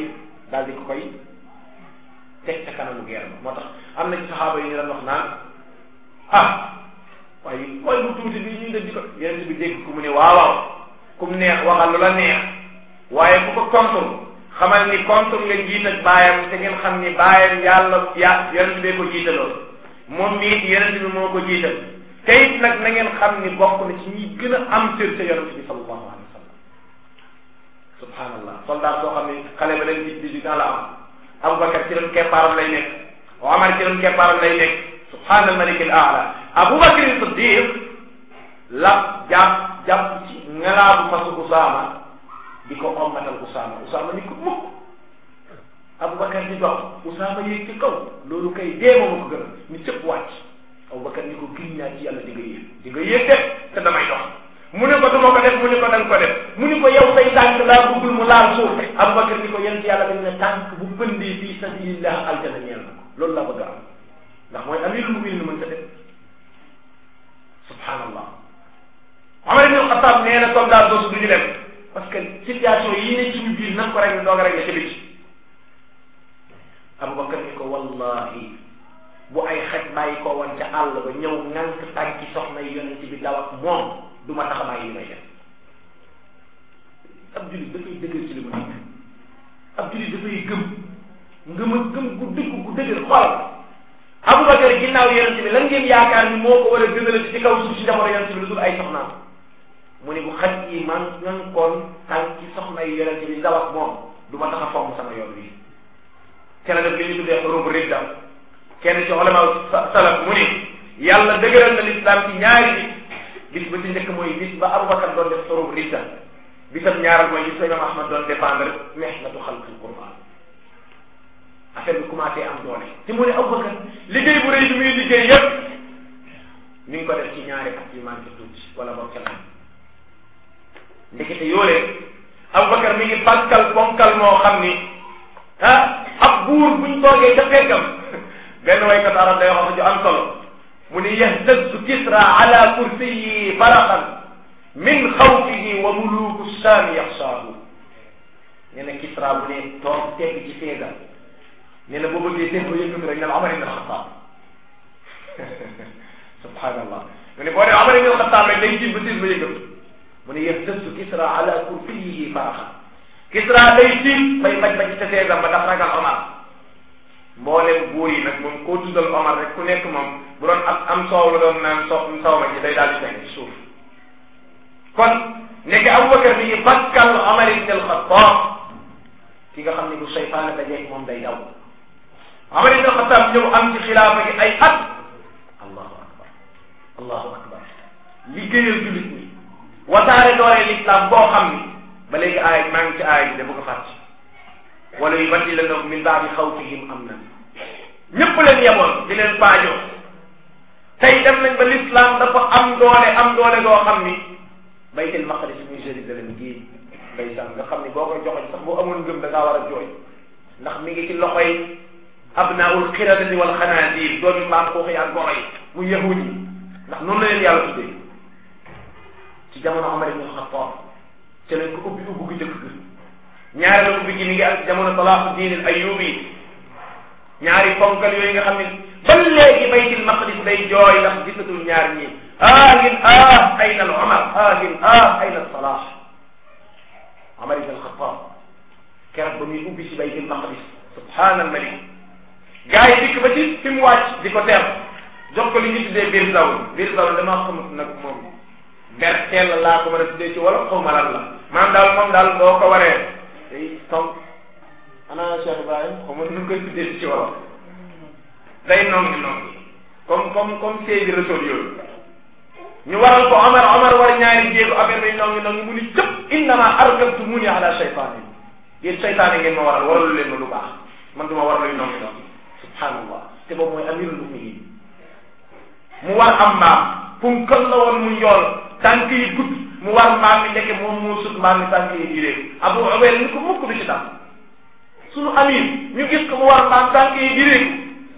daal di ko koy teg ca kanamu guerre ba moo tax am na ci saxaaba yi ñu doon wax naan ah waaye mooy bu tuuti bi ñuy def di ko yeneen bi dégg ku mu ne waaw waaw ku mu neex waxal lu la neex waaye ku ko contre xamal ni contre nga jiit ak baayam te ngeen xam ni baayam yàlla ya yeneen bee ko jiitaloon moom mii yeneen bi moo ko jiital te it nag na ngeen xam ni bokk na ci ñi gën a am cër ca yonent bi sallallahu alayhi wa sallam subhanallah soldat soo xam ni xale ba dañ gis dix-huit ans la am Aboubacar ci doon keppaaram lay nekk Omar ci doon keppaaram lay nekk subhanal malik al aala Aboubacar Siddiq la jàpp jàpp ci ngalaabu fasu Usaama di ko ommatal Usaama Usaama ni ko mukk Aboubacar di dox Usaama yéeg ci kaw loolu kay dee moom ko gën a ni cëpp wàcc Aboubacar ni ko giñ naa ci yàlla di nga yéeg di nga yéeg def te damay dox mu ne ko du ma ko def mu ne ko danga ko def mu ne ko yow say tànk laa bëggul mu laal suuf Aboubacar ni ko yent yàlla dañ ne tànk bu pëndee fii sabilillah aljana ñeel na ko loolu laa bëgg a am ndax mooy amirul muminin mën ta def subhanallah Omar ibn Khattab nee na soldat doosu du ñu dem parce que situation yi ne suñu biir nan ko rek doog a rek ci biti Aboubacar ni ko wallahi bu ay xaj bàyyi ko woon ca àll ba ñëw ŋànk tànki soxna yonent bi daw ak moom du ma tax a bàyyi li may def ab julit dafay dëgër ci li mu nekk ab julit dafay gëm ngëm a gëm gu dëgg gu dëgër xool Aboubacar ginnaaw yonent bi lan ngeen yaakaar ni moo ko war a gënalati ci kaw suuf si jamono yonent bi lu dul ay soxnaam mu ne bu xaj yi man ñan koon tànki soxna yi yonent bi daw ak moom du ma tax a fomm sama yoon wi te la def li ñu tuddee xurubu ridda kenn ci ulama salaf mu ni yàlla dëgëral na lislaam ci ñaari bis bis ba ci njëkk mooy bis ba Aboubacar doon def xurubu ridda bisam ñaaral mooy bis ba imam Ahmad doon défendre mihnatu xalqil Qur'an affaire bi commencé am doole te mu ne Aboubacar liggéey bu rëy bi muy liggéey yépp mi ngi ko def ci ñaari at yu manqué tuuti wala boog ca lan ndekete yoolee Aboubacar mi ngi bànkal bonkal moo xam ni ah ab buur buñ toogee ca fekkam benn waykat arab day wax ju am solo mu ni yahtazzu kisra ala kursiyi faraqan min xawfihi wa muluku saami yaxsaahu nee na kisra bu ne toog tegg ci feega nee na boo bëggee seen ko yëngatu rek ne la Omar ibn Xattaab subhanallah mu ne boo dee Omar ibn Xattaab rek day jiit ba seen ba yëngatu mu ne yahtazzu kisra ala kursiyihi faraqan kisra day tiit bay baj baj ca feegam ba ndax ragal Omar mboolem buur yi nag moom koo tuddal Omar rek ku nekk moom bu doon am am soow la doon naan so soow ma ci day daal di fekk ci suuf kon nekk Aboubacar mi ngi bakkal Omar ibn al-Khattab ki nga xam ne bu seytaane dajeeg moom day daw Omar ibn al-Khattab ñëw am ci xilaafa gi ay at allahu akbar allahu akbar liggéeyal jullit ñi wasaare doole l'islam boo xam ni ba léegi aaya maa ngi ci aaya bi de bu ko fàtte wala yubaddilannahum min baadi xawfihim amnan ñëpp leen yeboon di leen paajoo tey dem nañ ba l'islam dafa am doole am doole goo xam ni baytul maqdis muy Jérusalem gii ndeysaan nga xam ni boo koy joxoñ sax boo amoon ngëm da ngaa war a jooy ndax mi ngi ci loxoy abnaul xiradati wal xanaazir doomi mbaam xuux yi ak goro yi mu yahud yi ndax noonu la leen yàlla tuddee ci jamono Omar ibn Xattaab ci lañ ko ubbi ubbi gu njëkk ga ñaareelu ubbi gi mi ngi ak jamono Salaahuddin al Ayyubi ñaari ponkal yooyu nga xam ne ba léegi baytil maqdis day jooy ndax gisatul ñaar ñi aahin ah ayna al Omar aahin ah ayna al Salah Omar ibn al-Khattab keroog ba muy ubbi si baytil maqdis subhaana al malik gars yi dikk ba ci fi mu wàcc di ko teer jox ko li ñu tuddee biir zawul biir zawul damaa xamut nag moom berteel laa ko mën a tuddee ci wala xaw ma lan la maanaam daal moom daal boo ko waree day tom ana Cheikh Ibrahim xaw ma nu koy tuddee ci wala day nongi nongi comme comme comme séy bi resool yooyu ñu waral ko Omar Omar war ñaari jéego affaire bi nongi nongi mu ni cëpp innama arkabtumuni ala shaytaani yéen shaytaani ngeen ma waral waralu leen ma lu baax man duma war luy nongi nongi subhanallah te boobu mooy amirul muminin mu war am mbaam punkal la woon mu njool tànk yi gudd mu war mbaam mi nekk moom moo sut mbaam mi tànk yi diréeku Abu Ubayda ni ko mukk du ci dam sunu amir ñu gis ko mu war mbaam tànk yi diréeku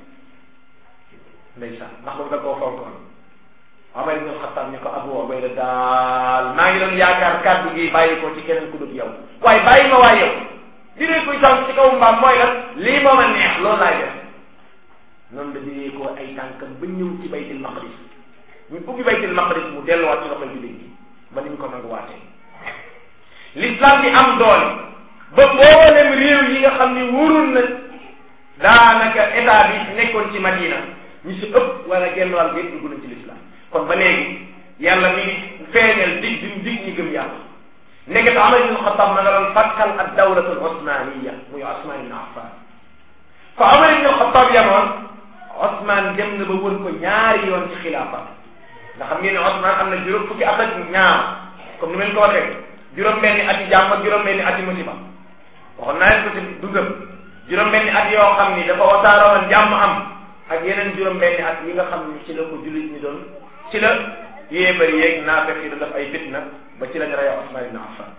ndeysaan ndax boobu da koo fonkoon Omar ibn Xattaab ni ko Abu Ubayda daal maa ngi doon yaakaar kàddu gi bàyyi ko ci keneen ku dul yow waaye bàyyi ma waay yow diree kuy tànk ci kaw mbaam mooy lan lii moom a neex loolu laay def noonu la diree ko ay tànkam ba ñëw ci baytil maqdis ñu ubbi baytil maqdis mu delluwaat ci loxoy jullit ñi ba ni ñu ko nanguwaatee l'islam bi am doole ba mboolem réew yi nga xam ni wóorul na daanaka état bi nekkoon ci Madina ñu si ëpp wala genn wàll bi yëpp dugg nañ ci l'islam kon ba léegi yàlla mi ngi feeñal dig bi mu dig ñi gëm yàlla nekk te Umar ibn Xattaab ma nga doon fàkkal ak dawlatul osmaniya muy Osman ibn Affan fa Umar ibn Xattaab yamoon Osman dem na ba wër ko ñaari yoon ci xilaafa nga xam ngeen ne Osman am na juróom fukki at ak ñaar comme ni ma leen ko waxee juróom-benni ati jàmm ak juróom-benni ati musiba waxoon naa leen ko ci dundam juróom-benni at yoo xam ni dafa wasaaroon jàmm am ak yeneen juróom-benni at yi nga xam ni ci la ko jullit ñi doon ci la yéebari yeeg naafeq yi doon def ay fitna ba ci lañ rey Usman ibn Affan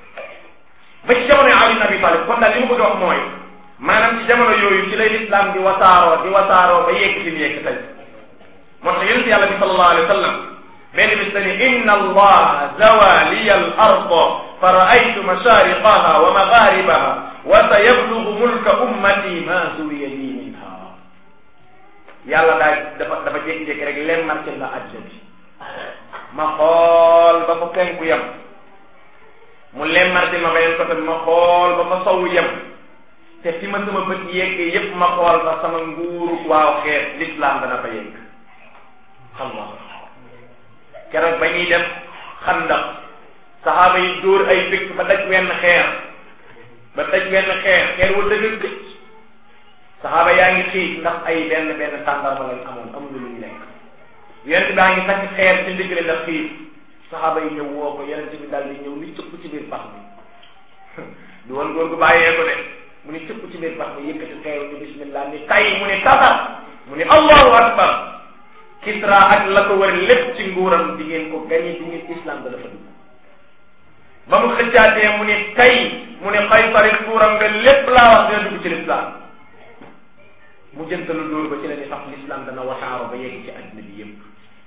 ba ci jamono Ali ibn Abi Talib kon daal li ma bëgg a wax mooy maanaam ci jamono yooyu ci lay lislaam di wasaaroo di wasaaroo ba yegg fi mu yegg tey moo tax yonent yàlla bi sallallahu alayhi wa sallam benn bis dani inna allaha zawa liya al arda fa raaytu mashariqaha wa magharibaha wa sa yablugu mulka ummati ma zuwiya li minha yàlla daa dafa dafa jékki-jékki rek leen marqué la àddina bi ma xool ba fa penku yem mu leen marqué ma beneen côté ma xool ba fa sowu yem te fi ma sama bët yeggee yépp ma xool ba sama nguuru waaw xeet l'islam dana fa yegg xam nga keroog ba ñuy def xandax saxaaba yi dóor ay fekk ba daj wenn xeer ba daj wenn xeer xeer wa dëgg gëj saxaaba yaa ngi xiif ndax ay benn benn tàndarma lañ amoon amuñu lu ñu lekk yonent baa ngi takk xeer ci ndigale ndax xiif saxaaba yi ñëw woo ko yonent bi daal di ñëw ni cëpp ci biir pax bi du woon góor gu bàyyee ko de mu ni cëpp ci biir pax bi yëkkati xeer ni bismillah ni tay mu ni tatar mu ni allahu akbar Kisra ak la ko wër lépp ci nguuram di ngeen ko gañe di ngeen islam da dafa dugg ba mu xëccaatee mu ni tay mu ni Qaysar nguuram nga lépp laa wax dina dugg ci l'islam mu jëntalu dóor ba ci la ni sax l'islam dana wasaaro ba yegg ci adduna bi yëpp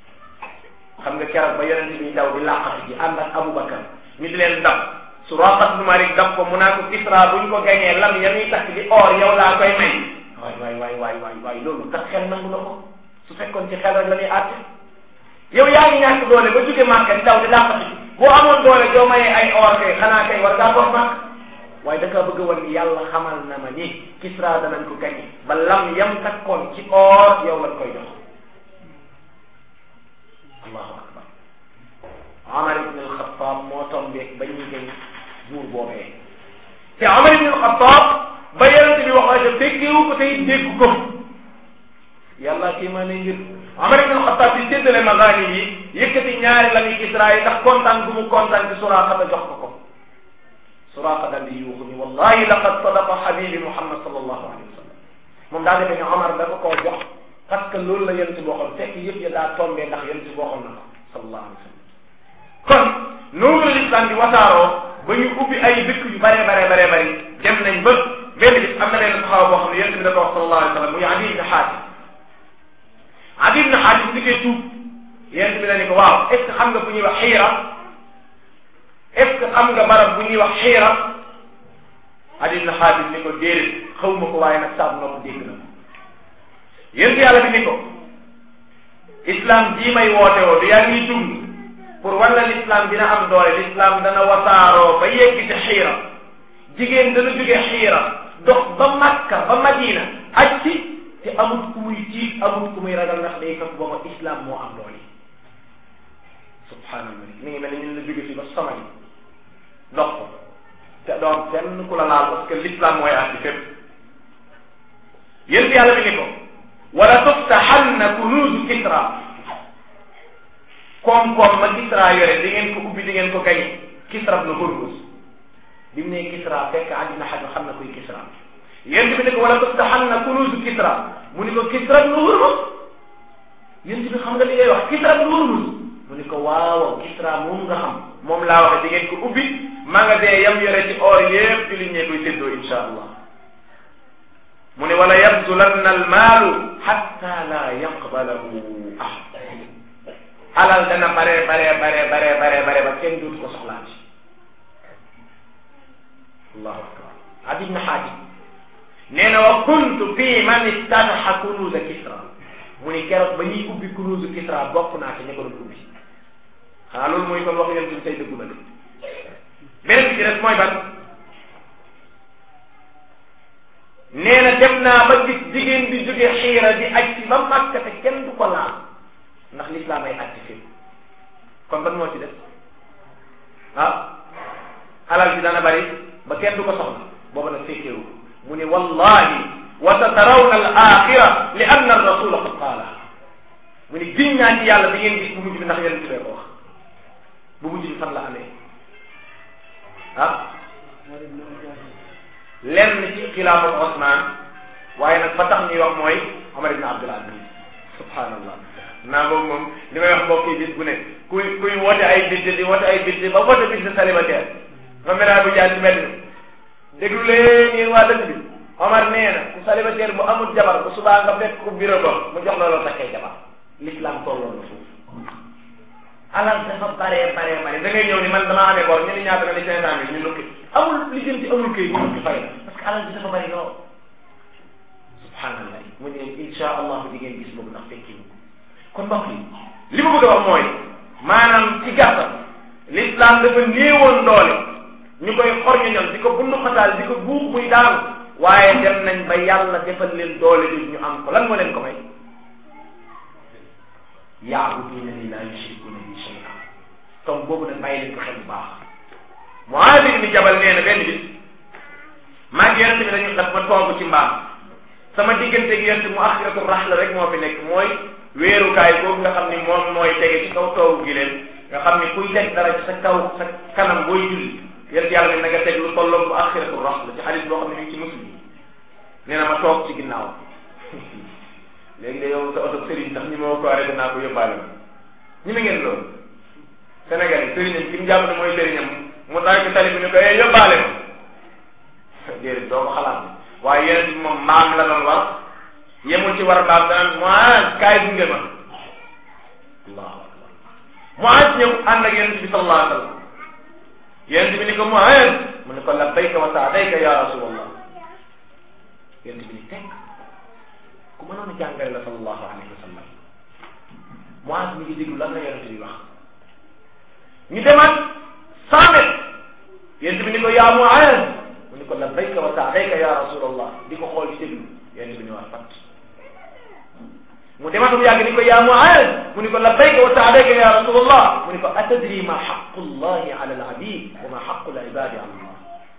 xam nga keroog ba yonent bi daw di laqatu ji ànd ak Aboubacar ñu di leen dab Suraqat nu Malik dab ko mu naa ko Kisra buñ ko gañee lam ya muy takk di or yow laa koy may waay waay waay waay waay waay loolu tax xel nangu na ko su fekkoon ci xel rek la ñuy àtte yow yaa ngi ñàkk doole ba jóge Màkka di daw di laqatu ji boo amoon doole doo mayee ay or kay xanaa kay war ngaa toog Màkka waaye da kaa bëgg a wan ni yàlla xamal na ma ni Kisra danañ ko gañe ba lam yam takkoon ci or yow lañ koy jox allahu akbar Omar ibn al-Khattab moo tombeeg ba ñuy gañ buur boobee te Omar ibn al-Khattab ba yonente bi wax la fekkewu ko tey dégg ko yàlla kii maa ne ngir Omar ibn al-Khattab di séddale magaani yi yëkkati ñaari lami Kisra yi ndax kontaan gu mu kontaan ci Suraaqa jox ko ko Suraaqa daal di yuuxu ni wallahi laqad sadaqa habibi Muhammad sallallahu alayhi wa sallam moom daa defee ne Omar dafa koo jox parce que loolu la yonent bi waxoon fekk yëpp ya daa tombé ndax yonent bi waxoon na ko sallallahu alayhi wa sallam kon noonu la l'islam di wasaaroo ba ñu ubbi ay dëkk yu bare bare bare bari dem nañ ba benn bis am na benn saxaaba boo xam ne yonent bi da ko wax sallallahu alayhi wa sallam muy Adi ibn Xaatim Adi ibn Xaatim di koy tuub yonent bi la ni ko waaw est ce que xam nga fu ñuy wax xiira est ce que xam nga barab bu ñuy wax xiira Adi ibn Xaatim ni ko déedéet xaw ma ko waaye nag saabu nopp dégg na ko yéen yàlla bi ni ko islam jii may woote woo du yaa ngi dund pour wala l'islam dina am doole l'islam dana wasaaroo ba yegg ci xiira jigéen dana jóge xiira dox ba makka ba madina aj si te amut ku muy tiit amut ku muy ragal ndax day fekk booba islam moo am doole subhanallah mi ngi mel ni ñun la jóge fii ba somali dox ko te doon fenn ku la laal parce que l'islam mooy àtti fépp yéen yàlla bi ni ko wala tuftaxanna kunuuzu Kisra koom-koom ma Kisra yore di ngeen ko ubbi di ngeen ko gañe Kisra ibn Hurmuz bi mu ne Kisra fekk àddina xaj xam na koy Kisra yéen bi ne ko wala tuftaxanna kunuuzu Kisra mu ni ko Kisra ibn Hurmuz yéen bi xam nga li ngay wax Kisra ibn Hurmuz mu ni ko waaw Kisra moom nga xam moom laa waxe di ngeen ko ubbi magasin yam yore ci or yépp jullit ñee koy séddoo insha allah mu ne wala yabzulanna almaalu xatta la yaqbalahu ahad alal dana bare bare bare bare bare bare ba kenn dootu ko soxlaati allahu akbar Adi ibn Hatim nee na wa kuntu fii man istanaxa kunuuza Kisra mu ni keroog ba ñuy ubbi kunuuzu Kisra bokk naa ci ña ko doon ubbi xanaa loolu mooy kon wax yéen suñu tey dëggu na de beneen bi ci des mooy ban nee na dem naa ba gis jigéen bi jóge xiira di aj si ba Makka te kenn du ko laal ndax lislaam ay atti fi kon ban moo ci des ah alal bi dana bari ba kenn du ko soxla booba nag fekkeewu mu ne wallahi wa satarawna al axira li anna ar rasula qad qaala mu ne giñ naa ci yàlla bi ngeen gis bu mujj bi ndax yéen tubee ko wax bu mujj bi fan la amee ah lenn ci xilaafatu Osman waaye nag ba tax ñuy wax mooy Omar ibn Abdul Aziz subhanallah naa boobu moom li may wax mbokk yi bis bu ne kuy kuy woote ay budget di woote ay budget ba woote budget célibataire ma mel bu jaar ci mbedd mi déglu leen yéen waa dëkk bi Omar nee na ku célibataire bu amul jabar bu subaa nga fekk ku bureau ba mu jox la loo takkee jabar l'islam tolloon na foofu alal dafa baree baree bare da ngay ñëw ni man damaa amee bor ñu ni ñaata nga ni cinq cent mille ñu nukki amul li jëm ci amul këy ñu nukki fay la parce que alal bi dafa bari lool subhanallah mu ne insha allah di ngeen gis boobu ndax fekki ñu kon mbokk yi li ma bëgg a wax mooy maanaam ci gàttal l'islam dafa néewoon doole ñu koy xor ñu ñoom di ko bundu xataal di ko buux muy daanu waaye dem nañ ba yàlla defal leen doole jooju ñu am ko lan moo leen ko may yaabuduuna ni laa yushrikuuna bi shay'an comme boobu nag bàyyi leen ko xel bu baax Muaaz ibn Jabal nee na benn bis maa ngi yonente bi dañu daf ma toog ci mbaam sama diggante gi yonente mu axiratu raxla rek moo fi nekk mooy weerukaay boobu nga xam ni moom mooy tege ci kaw toogu gi leen nga xam ni kuy teg dara ci sa kaw sa kanam booy julli yonente yàlla ne na nga teg lu tolloog mu axiratu raxla ci xadis boo xam ne mi ngi ci muslim nee na ma toog ci ginnaaw léegi de yow sa oto sëriñ sax ñi ma ko arrêté naa ko yóbbaale ma ñi ma ngeen loolu Sénégal yi sëriñam ki mu jàpp ne mooy sëriñam mu tax ko tali bi ñu ko yee yóbbaale ma déedéet doo ko xalaat waaye yeneen bi moom maam la doon war yemul ci war mbaam daan Muaz kaay gunge ma allahu akbar Muaz ñëw ànd ak yeneen bi sallallahu alayhi wa sallam yeneen bi ni ko Muaz mu ne ko labbayka wa saadayka ya rasulallah yeneen bi ni tekk ku mënoon a jàngale la sallallahu alayhi wa sallam Muaz mi ngi déglu lan la yonente bi wax ñu demaat cent mètres yonente bi ni ko yaa Muaz mu ni ko labbayka wa saadayka ya rasulallah di ko xool ci déglu yonente bi ni wax fat mu demaat mu yàgg ni ko yaa Muaz mu ni ko labbayka wa saadayka ya rasulallah mu ni ko atadri ma xaqu llahi ala al abid wa ma xaqu al ibadi ala allah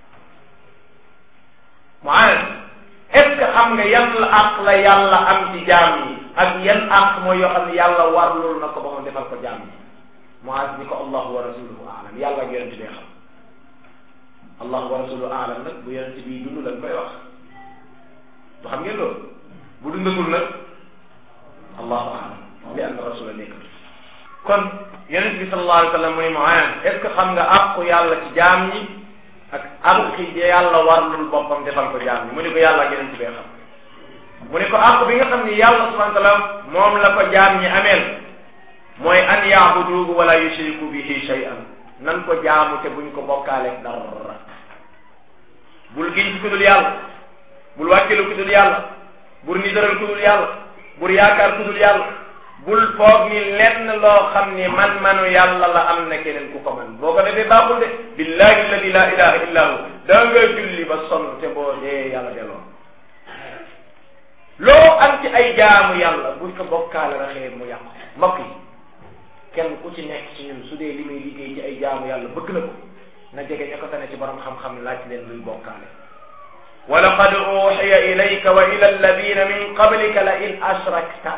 Muaz est ce que xam nga yan la àq la yàlla am ci jaam yi ak yan àq mooy yoo xam ne yàlla war loolu na ko ba mu defal ko jaam yi Muaz ni ko allahu wa rasuluhu aalam yàlla ak yonente bee xam allahu wa rasuluhu aalam nag bu yonente bii dund lañ koy wax du xam ngeen loolu bu dundatul nag allahu aalam li anna rasula nekkatu kon yonente bi sallallahu alayhi wa sallam mu ni Muaz est ce que xam nga àqu yàlla ci jaam yi ak àq yi yàlla warlul boppam defal ko jaam ñi mu ni ko yàlla ak yeneen ci bee xam mu ni ko àq bi nga xam ni yàlla subhanahu wa taala moom la ko jaam ñi ameel mooy an yaabuduhu wala yushriku bihi shay'an nan ko jaamu te buñ ko bokkaaleeg dara bul giñ ci ku dul yàlla bul wàkkilu ku dul yàlla bul nidaral ku dul yàlla bul yaakaar ku dul yàlla bul foog ni lenn loo xam ni man manu yàlla la am na keneen ku ko man boo ko defee baaxul de billahi alladi la ilaha illa hu da nga julli ba sonn te boo dee yàlla delloo loo am ci ay jaamu yàlla buñ ko bokkaale raxee mu yàqu mbokk yi kenn ku ci nekk ci ñun su dee li muy liggéey ci ay jaamu yàlla bëgg na ko na jege ña ko tane ci borom xam-xam laaj leen luy bokkaale wa laqad uxiya ilayka wa ila alladina min qablika la in ashrakta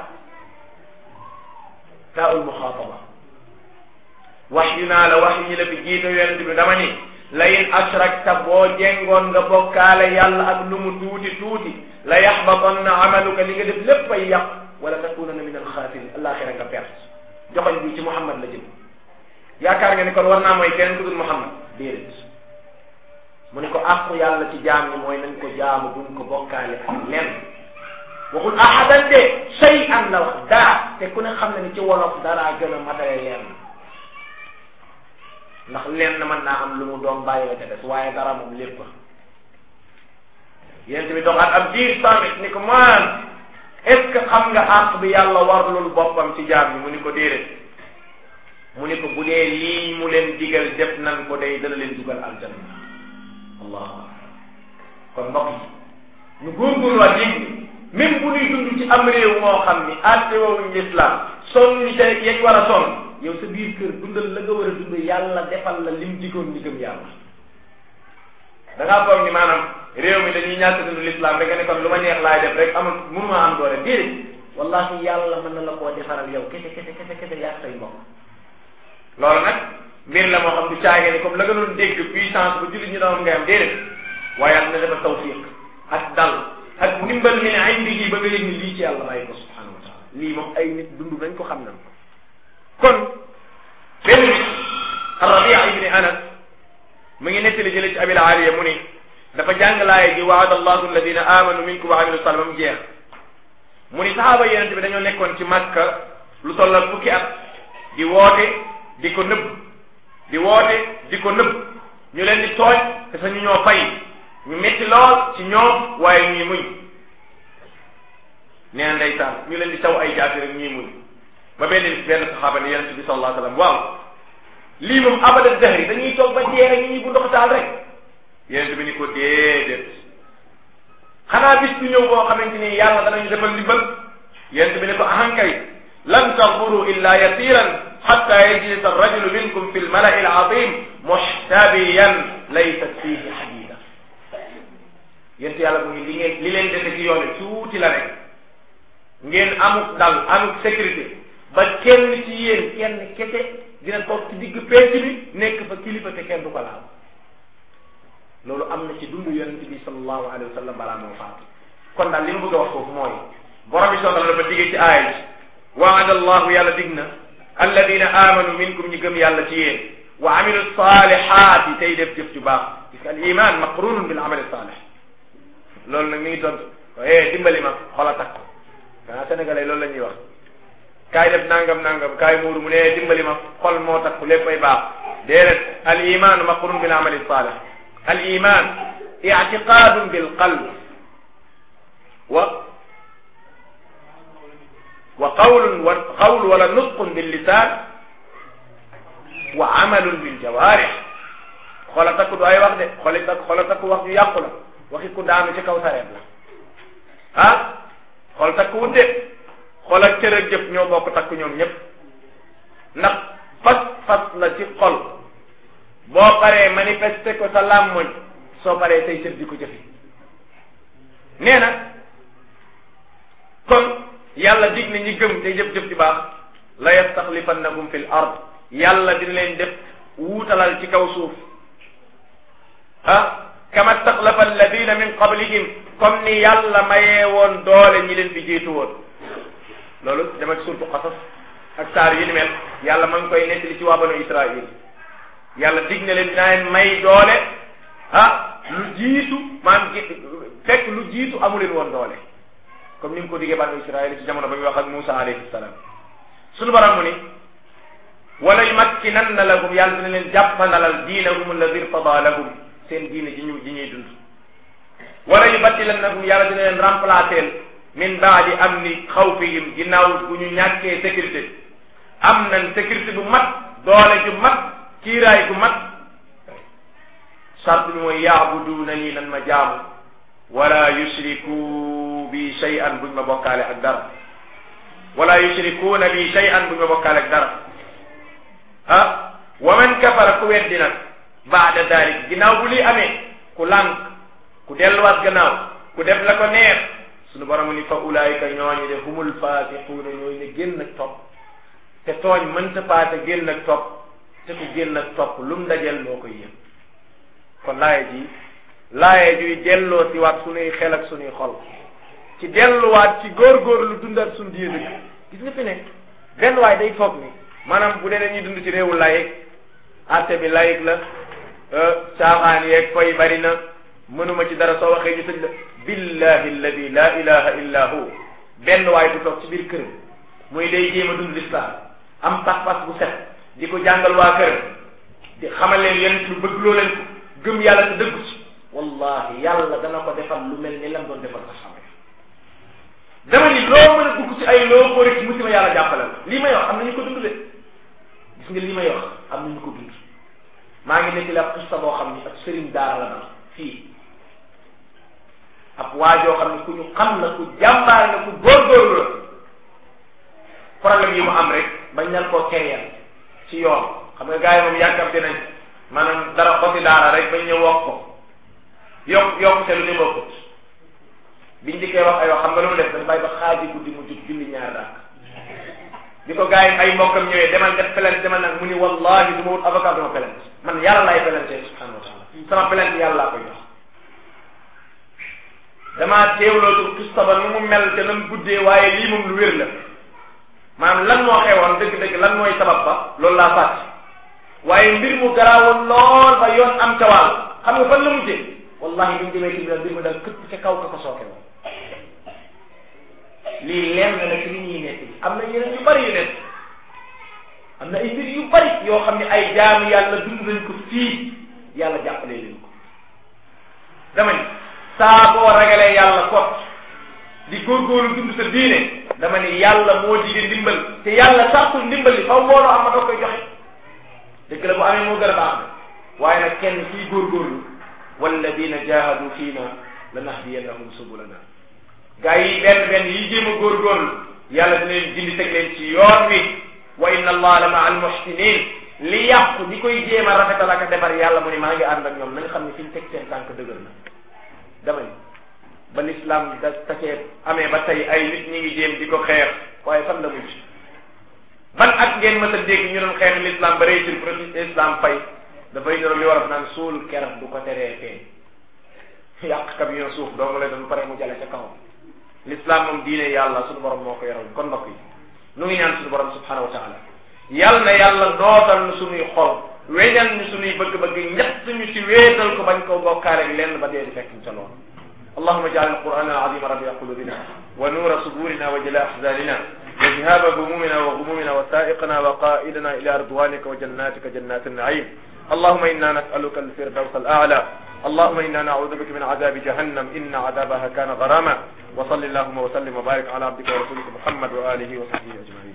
taul muxaataba wax yu naa la wax yi la fi jiito yonent bi dama ni la in ashrakta boo jengoon nga bokkaale yàlla ak lu mu tuuti tuuti la yaxbatanna amaluka li nga def lépp ay yàq wala takunanna min alxaasirin alaxira nga perte joxoñ bi ci Muhammad la jëm yaakaar nga ni kon war naa mooy keneen ku dul Muhammad déedéet mu ni ko àqu yàlla ci jaam ñi mooy nañ ko jaamu buñ ko bokkaale ak lenn waxul ahadan de shay an la wax dara te ku ne xam na ni ci wolof dara gën a matale leen ndax leen mën naa am lu mu doon bàyyi la te des waaye dara moom lépp yonent bi doxaat ab diir samit ni ko maan est ce que xam nga àq bi yàlla warlul boppam ci jaam ñi mu ni ko déedéet mu ni ko bu dee lii mu leen digal def nan ko day dana leen dugal aljanna allahu akbar kon mbokk yi ñu góorgóorluwaat yéeg ni même bu ñuy dund ci am réew moo xam ni àtte woowuñ l'islam sonn ñu ca yegg war a sonn yow sa biir kër dundal la nga war a dund yàlla defal la lim digoon ñi gëm yàlla da ngaa foog ni maanaam réew mi dañuy ñàkk dund l'islam rek nga ne kon lu ma neex laay def rek amul mënuma am doole déedéet wallahi yàlla mën na la koo defaral yow kese kese kese kese yaa say mbokk loolu nag mbir la moo xam du caage ni comme la nga doon dégg puissance bu jullit ñi doon ngay am déedéet waaye am na dafa tawfiq ak dal ak ndimbal mi ne indi ba nga yëg ni lii ci yàlla bàyyi ko subhanahu wa taala lii moom ay nit dund nañ ko xam nañ ko kon benn bis Rabia ibni Anas mu ngi nettali jële ci abil aliya mu ni dafa jàng laaya ji waada allahu alladina amanu minkum wa amilu salih mu jeex mu ni sahaaba yonente bi dañoo nekkoon ci Makka lu tollal fukki at di woote di ko nëbb di woote di ko nëbb ñu leen di tooñ te sa ñu ñoo fay ñu metti lool ci ñoom waaye ñuy muñ nee na ndeysaan ñu leen di taw ay jaasi rek ñuy muñ ba benn bis benn saxaaba ne yonente bi sallallahu alayhi wa sallam waaw lii moom abada dahri dañuy toog ba dee rek ñu ñuy bu ndox taal rek yonente bi ni ko déedéet xanaa bis du ñëw boo xamante ni yàlla danañu defal ndimbal yonente bi ne ko ahankay lan taduru illa yasiran xatta yajlisa arrajulu minkum fi lmalai alazim muxtabiyan laysat fihi xadida yonente yàlla mu ngi li ngeen li leen dese ci yoone tuuti la rek ngeen amuk dal amuk sécurité ba kenn ci yéen kenn kese dina toog ci digg penc bi nekk fa kilifa te kenn du ko laal loolu am na ci dundu yonente bi sallallahu alayhi wa sallam balaa moo faatu kon daal li ma bëgg a wax foofu mooy borom bi soxla dafa digge ci aaya ji waada allahu yàlla dig na alladina amanu minkum ñi gëm yàlla ci yéen wa amilu salihaati tey def jëf ju baax parce que al iman maqrunun bil amali salih loolu nag mi ngi tontu eh dimbali ma xola takk xanaa sénégalais loolu la ñuy wax kaay def nangam nangam kaay muuru mu ne dimbali ma xol moo takku lépp ay baax déedéet al iman maqrun bil amali salih al iman i'tiqadun bil qalb wa wa qawlun wa qawl wala nutqun bil lisan wa amalun bil jawarih xola takku du ay wax de xoli takk xola takku wax ju yàqu la waxi ku daanu ci kaw sareet la ah xol takku wut de xol ak cër ak jëf ñoo bokk takku ñoom ñëpp ndax fas fas la ci xol boo paree manifester ko sa làmmoñ soo paree say cër di ko jëfi nee na kon yàlla dig na ñi gëm te jëf-jëf ci baax la yastaxlifannakum fil ard yàlla dina leen def wuutalal ci kaw suuf ah kama staxlafa alladina min qablihim comme ni yàlla mayee woon doole ñi leen fi jiitu woon loolu dama ci surtu xasas ak saar yi ni mel yàlla ma ngi koy nettali ci waa banu israil yàlla dig na leen dinaa leen may doole ah lu jiitu maanaam fekk lu jiitu amu leen woon doole comme ni nga ko diggee banu israil ci jamono ba muy wax ak Musa alayhi salaam sunu baram mu ni wala yumakkinanna lahum yàlla dina leen jàppandalal diinahum alladi irtada lahum seen diine ji ñu ji ñuy dund wala yubaddilannahum yàlla dina leen remplacer min baadi amni xawfihim ginnaaw bu ñu ñàkkee sécurité am nañ sécurité bu mat doole ju mat kiiraay gu mat charte bi mooy yaabuduuna nii nan ma jaamu wala yushriku bi shay'an buñ ma bokkaale ak dara wala yushrikuuna bi shay'an buñ ma bokkaale ak dara ah wa man kafara ku weddi nag baada dalik ginnaaw bu lii amee ku lànk ku delluwaat gannaaw ku def la ko neex sunu borom ni fa ulaayika ñooñu de humul faasiquuna ñooñu ne génn ak topp te tooñ mënta paase génn ak topp te ku génn ak topp lu mu dajel moo koy yëg kon laaye ji laaye juy delloo si waat sunuy xel ak sunuy xol ci delluwaat ci góorgóorlu dundat sunu diine dëgg gis nga fi ne benn waay day foog ni maanaam bu dee dañuy dund ci réewu layik atte bi layik la caaxaan yeeg fay bari na mënuma ci dara soo waxee ñu tëj la billahi alladi la ilaha illa hu benn waay bu toog ci biir këram muy day jéem a dund lislaam am pas-pas bu set di ko jàngal waa këram di xamal leen yéen lu bëgg loo leen ko gëm yàlla te dëggu ci wallahi yàlla dana ko defal lu mel ni lam doon defal saxaaba yi dama ni loo mën a dugg ci ay loo ko rek musiba yàlla jàppale la lii may wax am nañu ko dund de gis nga lii may wax am nañu ko dund maa ngi nekk la xista boo xam ni ak sëriñ daara la dal fii ab waajoo xam ne ku ñu xam la ku jàmbaar la ku góorgóorlu la problème yi mu am rek bañ leen koo keeyal ci yoon xam nga gars yi moom yàkkamte nañ maanaam dara xosi daara rek bañ ñëw wax ko yokk yokk te lu ñu bokkut biñ dikkee wax ay wax xam nga lu mu def dañ bàyyi ba xaaji guddi mu jug julli ñaar dàkk bi ko gars yi ay mbokkam ñëwee demal def plainte demal nag mu ni wallahi du ma wut avocat du ma plainte man yàlla laay plainte subhanahu wa taala sama plainte yàlla laa koy jox damaa teewlootul kista ba nu mu mel te nam guddee waaye lii moom lu wér la maanaam lan moo xewoon dëgg-dëgg lan mooy sabab ba loolu laa fàtte waaye mbir mu garaawoon lool ba yoon am ca wàll xam nga fan la mujjee wallahi bi ñu demee tribunal mbir mu daal këpp ca kaw ka ko sooke woon lii lenn la ci li ñuy nekk am na yeneen yu bari yu nekk am na ay mbir yu bari yoo xam ne ay jaamu yàlla dund nañ ko fii yàlla jàppale leen ko dama ni saa boo ragalee yàlla kot di góorgóorlu dund sa diine dama ni yàlla moo jige ndimbal te yàlla sàkkul ndimbal li faw mbooloo am ma doo koy joxe dëgg la bu amee moo gën a baax waaye nag kenn kuy góorgóorlu walladina jahadu fiina lanahdiyannahum subulana gaa yi benn benn yi jéem a góorgóorlu yàlla dina leen gindi teg leen ci yoon wi wa inna allah la ma al muhsinin li yàqu ñi koy jéem a rafetal ak a defar yàlla mu ni maa ngi ànd ak ñoom nañ xam ne fi ñu teg seen tànk dëgër na dama ni ba l'islam da tasee amee ba tey ay nit ñi ngi jéem di ko xeex waaye fan la mujj ban at ngeen mës a dégg ñu doon xeex l'islam ba réussir pour islam fay dafay ñoro li war a naan suul keroog du ko teree feeñ yàq camion suuf doo nga lay doon pare mu jale ca kaw l'islam moom diine yàlla suñu borom moo ko yoral kon mbokk yi nu ngi ñaan suñu borom subhanahu wa taala yal na yàlla dootal nu suñuy xol weñal ñu suñuy bëgg-bëgg ñett ñu ci wéetal ko bañ koo bokkaale ak lenn ba dee di fekk ñu ca loolu اللهم اجعل القرآن العظيم ربيع قلوبنا ونور صدورنا وجلاء أحزاننا وذهاب همومنا وغمومنا وسائقنا وقائدنا إلى رضوانك وجناتك جنات النعيم اللهم إنا نسألك الفردوس الأعلى اللهم إنا نعوذ بك من عذاب جهنم إن عذابها كان غراما وصل اللهم وسلم وبارك على عبدك ورسولك محمد وآله وصحبه أجمعين